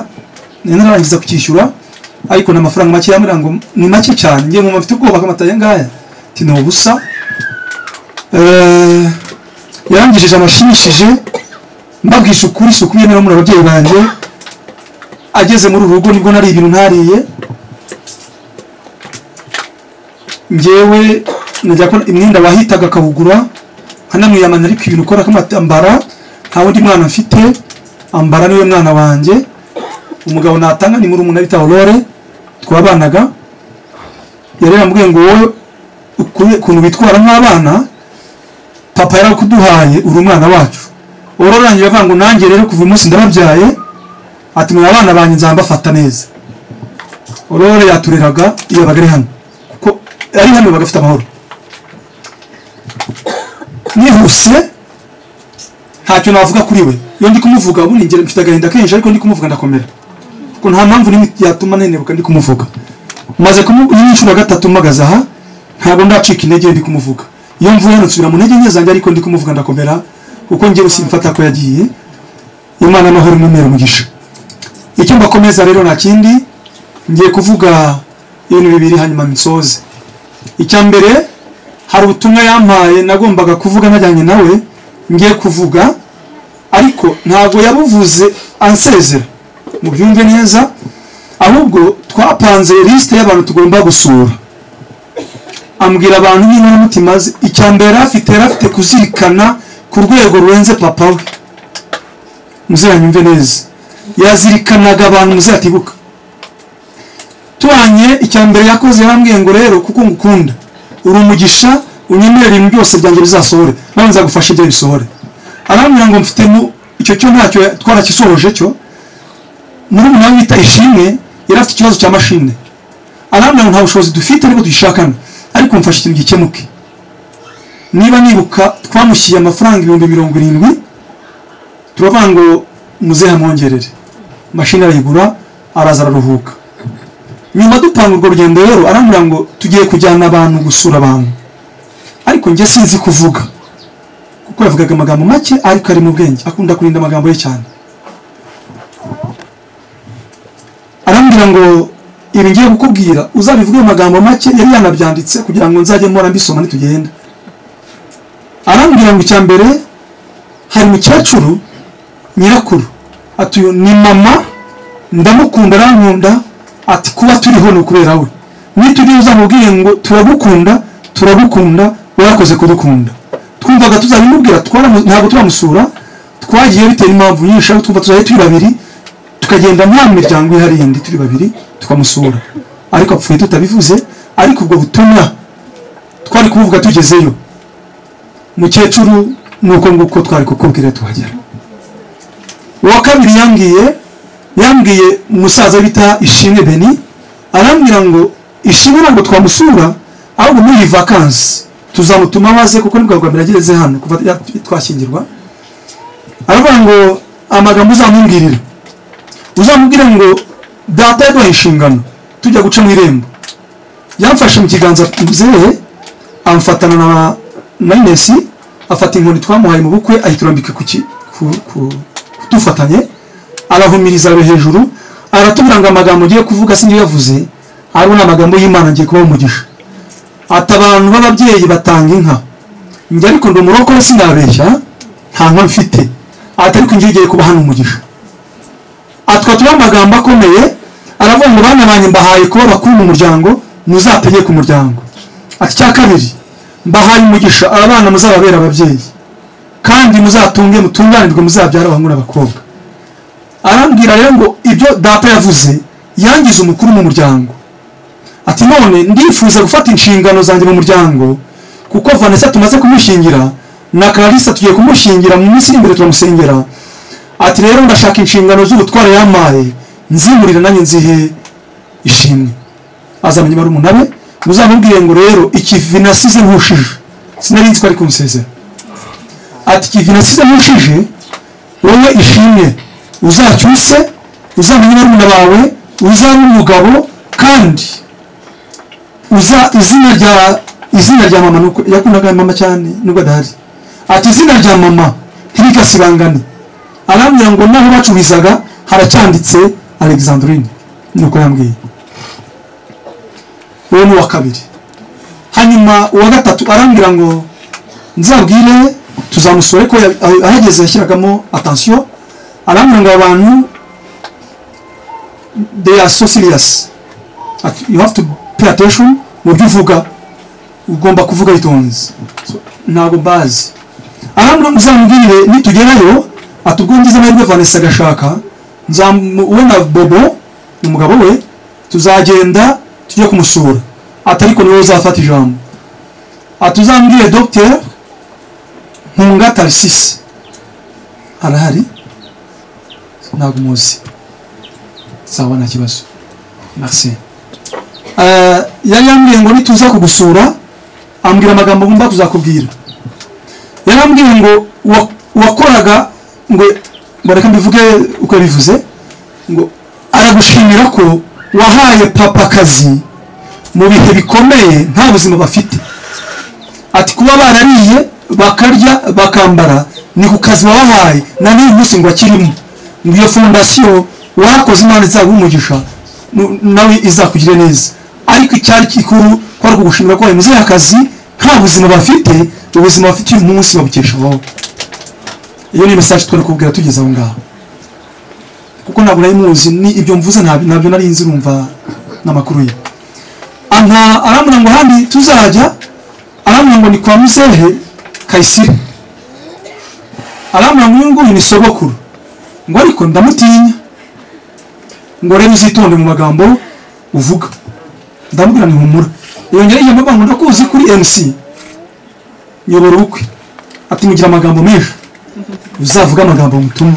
nari nararangiza kucyishyura ariko ni amafaranga make yambwira ngo ni make cyane ngiye nkumva mfite ubwoba ko aya ngaya ati ni ubusa Eh, yarangijije amashimishije mbabwisha ukuri si ukubiye niba muri ababyeyi banjye ageze muri uru rugo nibwo nari ibintu ntariye ngewe najya ko imyenda wahitaga akawugura nkanamwiyamana ariko ibintu ukora akamatambara nta wundi mwana mfite ambara niwe mwana wanjye umugabo natanga ni muri umuntu bita Aurore twabanaga yari yambwiye ngo wowe ukure- ukuntu bitwara nk'abana papa yarakuduhaye uri umwana wacu Aurore yanjye avuga ngo nanjye rero kuva uyu munsi ndababyaye ati muri abana banjye nzambafata neza Aurore yatureraga iyo yabaga ari hano kuko ari hano bagafite amahoro nihuse ntacyo navuga kuri we iyo ndi kumuvuga ubu nigera mfite agahinda kenshi ariko ndi kumuvuga ndakomera kuko nta mpamvu n'imwe yatuma nenebuka ndi kumuvuga maze kumu iyi ni inshuro ya gatatu mpagaze aha ntabwo ndacika intege iyo ndi kumuvuga iyo mvuye hano nsubira mu ntege nke zanjye ariko ndi kumuvuga ndakomera kuko njyewe simfata ko yagiye imana amahoro imemera umugisha icyo mbakomeza rero nta kindi ngiye kuvuga ibintu bibiri hanyuma nsoze icya mbere hari ubutumwa yampaye nagombaga kuvuga najyanye nawe ngiye kuvuga ariko ntabwo yabuvuze ansezera mubyumve neza ahubwo twapanze lisite y'abantu tugomba gusura ambwira abantu n'inkoramutima ze icya mbere yari afite yari afite kuzirikana ku rwego rurenze papa we muziranyumve neza yazirikanaga abantu muzatibuka tubanye icya mbere yakoze yarambwiye ngo rero kuko ngukunda uri umugisha unyemerera ibintu byose byanjye bizasohore nawe nzagufasha ibyo bisohore arambwira ngo mfite mu- icyo cyo ntacyo twarakisohoje cyo muri umunani wita ishimwe yari afite ikibazo cya mashine arambwira ngo nta bushobozi dufite ariko dushakana ariko mfashe ikintu gikemuke niba nibuka twamushyiriye amafaranga ibihumbi mirongo irindwi turavuga ngo muzehe amwongerere mashini arayigura araza araruhuka nyuma dupanga urwo rugendo rero arambwira ngo tugiye kujyana abantu gusura abantu ariko njye sinzi kuvuga kuko yavugaga amagambo make ariko ari mu bwenge akunda kurinda amagambo ye cyane arambwira ngo ibi ngiye kukubwira uzabivuge mu magambo make yari yanabyanditse kugira ngo nzajye mpora mbisoma nitugenda arambwira ngo icya mbere hari umukecuru nyirakuru ati uyu ni mama ndamukunda arankunda ati kuba turiho ni ukubera we nitujya uzamubwiye ngo turagukunda turagukunda warakoze kudukunda twumvaga tuzabimubwira twaramu- ntabwo turamusura twagiye bitewe n'impamvu nyinshi ariko twumva tuzaye turi babiri tukagenda nta miryango ihari yindi turi babiri tukamusura ariko apfuye tutabivuze ariko ubwo butumwa twari kubuvuga tugezeyo mukecuru nuko nguko twari kukubwira tuhagera uwa kabiri yambwiye yambwiye umusaza bita ishimwe beni arambwira ngo ishimwe ntabwo twamusura ahubwo muri iyi vakansi tuzamutuma maze kuko nibwo bwa mbere ageze hano kuva ya- twashyingirwa aravuga ngo amagambo uzamubwirira uzamubwire ngo data yaduhaye inshingano tujya guca mu irembo yamfashe mu kiganza muzehe amfatana na na Inesi afata inkoni twamuhaye mu bukwe ayiturambika ku ki- ku ku- kudufatanye arahumiriza abe hejuru aratubwira ngo amagambo ugiye kuvuga sinjye yavuze ari amagambo y'Imana ngiye kuba umugisha ati abantu b'ababyeyi batanga inka njye ariko ndi umurokore sinabeshya nta nka mfite ati ariko njye ugiye kuba hano umugisha atwatuye amagambo akomeye aravuga ngo bana banjye mbahaye kuba bakuru mu muryango muzategeke umuryango ati icya kabiri mbahaye umugisha abana muzababera ababyeyi kandi muzatunge mutunganirwe muzabyara abahungu n'abakobwa arambwira rero ngo ibyo data yavuze yangize umukuru mu muryango ati none ndifuza gufata inshingano zanjye mu muryango kuko vanessa tumaze kumushingira na clarissa tugiye kumushingira mu minsi iri imbere turamusengera ati rero ndashaka inshingano z'ubutware yampaye nzimurira nanjye nzihe ishimwe azamenya barumuna be muzamubwire ngo rero ikivi nasize nkushije sinari nzi ko ari kumusezera ati ikivi nasize nkushije wowe ishimwe uzacyuse uzamenye barumuna bawe uzaba umugabo kandi uza izina rya izina rya mama nuko yakundaga mama cyane nubwo adahari ati izina rya mama ntirikasibangane arambwira ngo naho bacurizaga haracyanditse alexandrine nuko yambwiye uwo ni uwa kabiri hanyuma uwa gatatu arambwira ngo nzabwire tuzamusore ko ya- aho- ahageze yashyiragamo atansiyo arambwira ngo abantu they are so serious Ati, you have to pay attention mu byo uvuga ugomba kuvuga bitonze So, ntabwo mbazi arambwira ngo uzamubwire nitugerayo atubwungize amahirwe vanessa agashaka nzamu- we na bobo umugabo we tuzagenda tujye kumusura ati ariko niwe uzafata ijambo ati uzambwire dogiteri nkunga tarisisi arahari ntabwo muzi sawa nta kibazo merci Eh, yari yambwiye ngo nituza kugusura ambwira amagambo ngomba kuzakubwira yari ambwiye ngo wa- wakoraga ngo ngo reka mbivuge uko yabivuze ngo aragushimira ko wahaye papa akazi mu bihe bikomeye nta buzima bafite ati kuba barariye bakarya bakambara ni ku kazi wabahaye na n'uyu munsi ngo akirimo ngo iyo fondasiyo warakoze imana izaguha umugisha nu- nawe izakugire neza ariko icyari gikuru kwari ukugushimira ko wahaye muzehe akazi nta buzima bafite ubuzima bafite uyu munsi babukesha wowe iyo ni mesaje twari kubwira tugeze aho ngaho kuko ntabwo nari muzi ni ibyo mvuze ntabyo ntabyo nari nzi urumva n'amakuru ye aha arambwira ngo handi tuzajya arambwira ngo ni kwa muzehe kayisire arambwira ngo uyu nguyu ni sogokuru ngo ariko ndamutinya ngo rero uzitonde mu magambo uvuga ndamubwira ni humura yongera ijambo avuga ngo ndakuzi kuri mc nyobora ubukwe ati mugira amagambo menshi uzavuge amagambo mutuma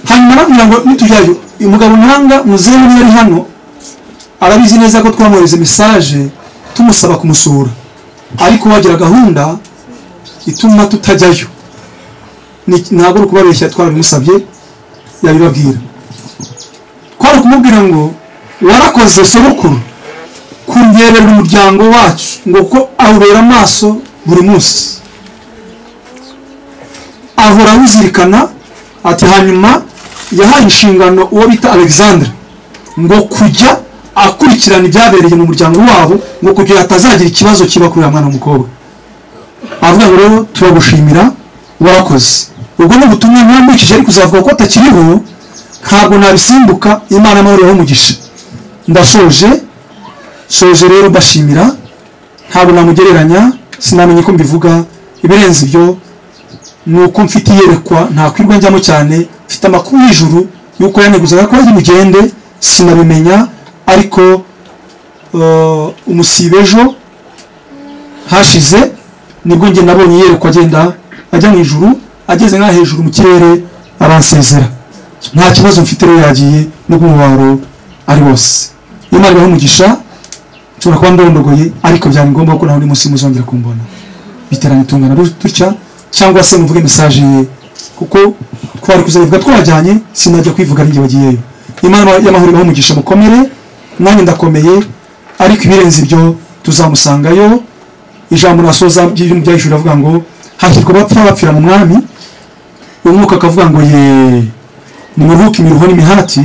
hanyuma arambwira ngo nitujyayo umugabo ntanga muzehe niba ari hano arabizi neza ko twamwohereza mesaje tumusaba kumusura ariko wagira gahunda ituma tutajyayo Ni- ntabwo ari ukubabeshya twarabimusabye yabibabwira twari kumubwira ngo warakoze sobukuru kungerera umuryango wacu ngo kuko awubera amaso buri munsi ahora awuzirikana ati hanyuma yahaye inshingano uwo bita alexandre ngo kujya akurikirana ibyabereye mu muryango wabo ngo kugira hatazagira ikibazo kiba kuri uriya mwana w'umukobwa avuga ngo rero turagushimira warakoze ubwo ni ubutumwa mwambukije ariko uzavuga ko atakiriho ntabwo nabisimbuka imana amahoro yawe umugisha ndashoje shoje rero mbashimira ntabwo namugereranya sinamenye ko mbivuga ibirenze ibyo ni uko mfite iyerekwa ntakwirwa njyamo cyane mfite amakuru y'ijuru y'uko yaneguzaga ko ari mugende sinabimenya ariko eh, umusibe ejo hashize nibwo njye nabonye iyerekwa agenda ajya mu ijuru ageze nka hejuru mu kirere aransezera nta kibazo mfite rero yagiye n'ubwo umubabaro ari wose imana ibahe umugisha nshobora kuba ndondogoye ariko byari ngombwa ko nawe undi munsi muzongera kumbona biteranye tungana dut- dutya cyangwa se muvuge mesaje ye kuko twari kuzayivuga twajyanye sinajya kwivuga ari njye bagiyeyo imana y'amahoro ibaho umugisha mukomere nanjye ndakomeye ariko ibirenze ibyo tuzamusangayo ijambo nasoza ry'ibintu bya ijuru avuga ngo hashyirwa abapfa bapfira mu mwami umwuka akavuga ngo ye nimuruhuke imiruho n'imihati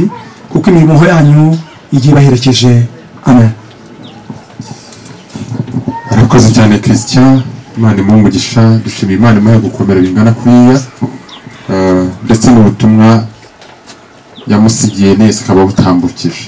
kuko imirimo yanyu igiye ibaherekeje amen arakoze cyane christian imana imuha umugisha dushimiye imana imuha gukomera bingana kuriya eh, ndetse n'ubutumwa yamusigiye neza akaba butambukije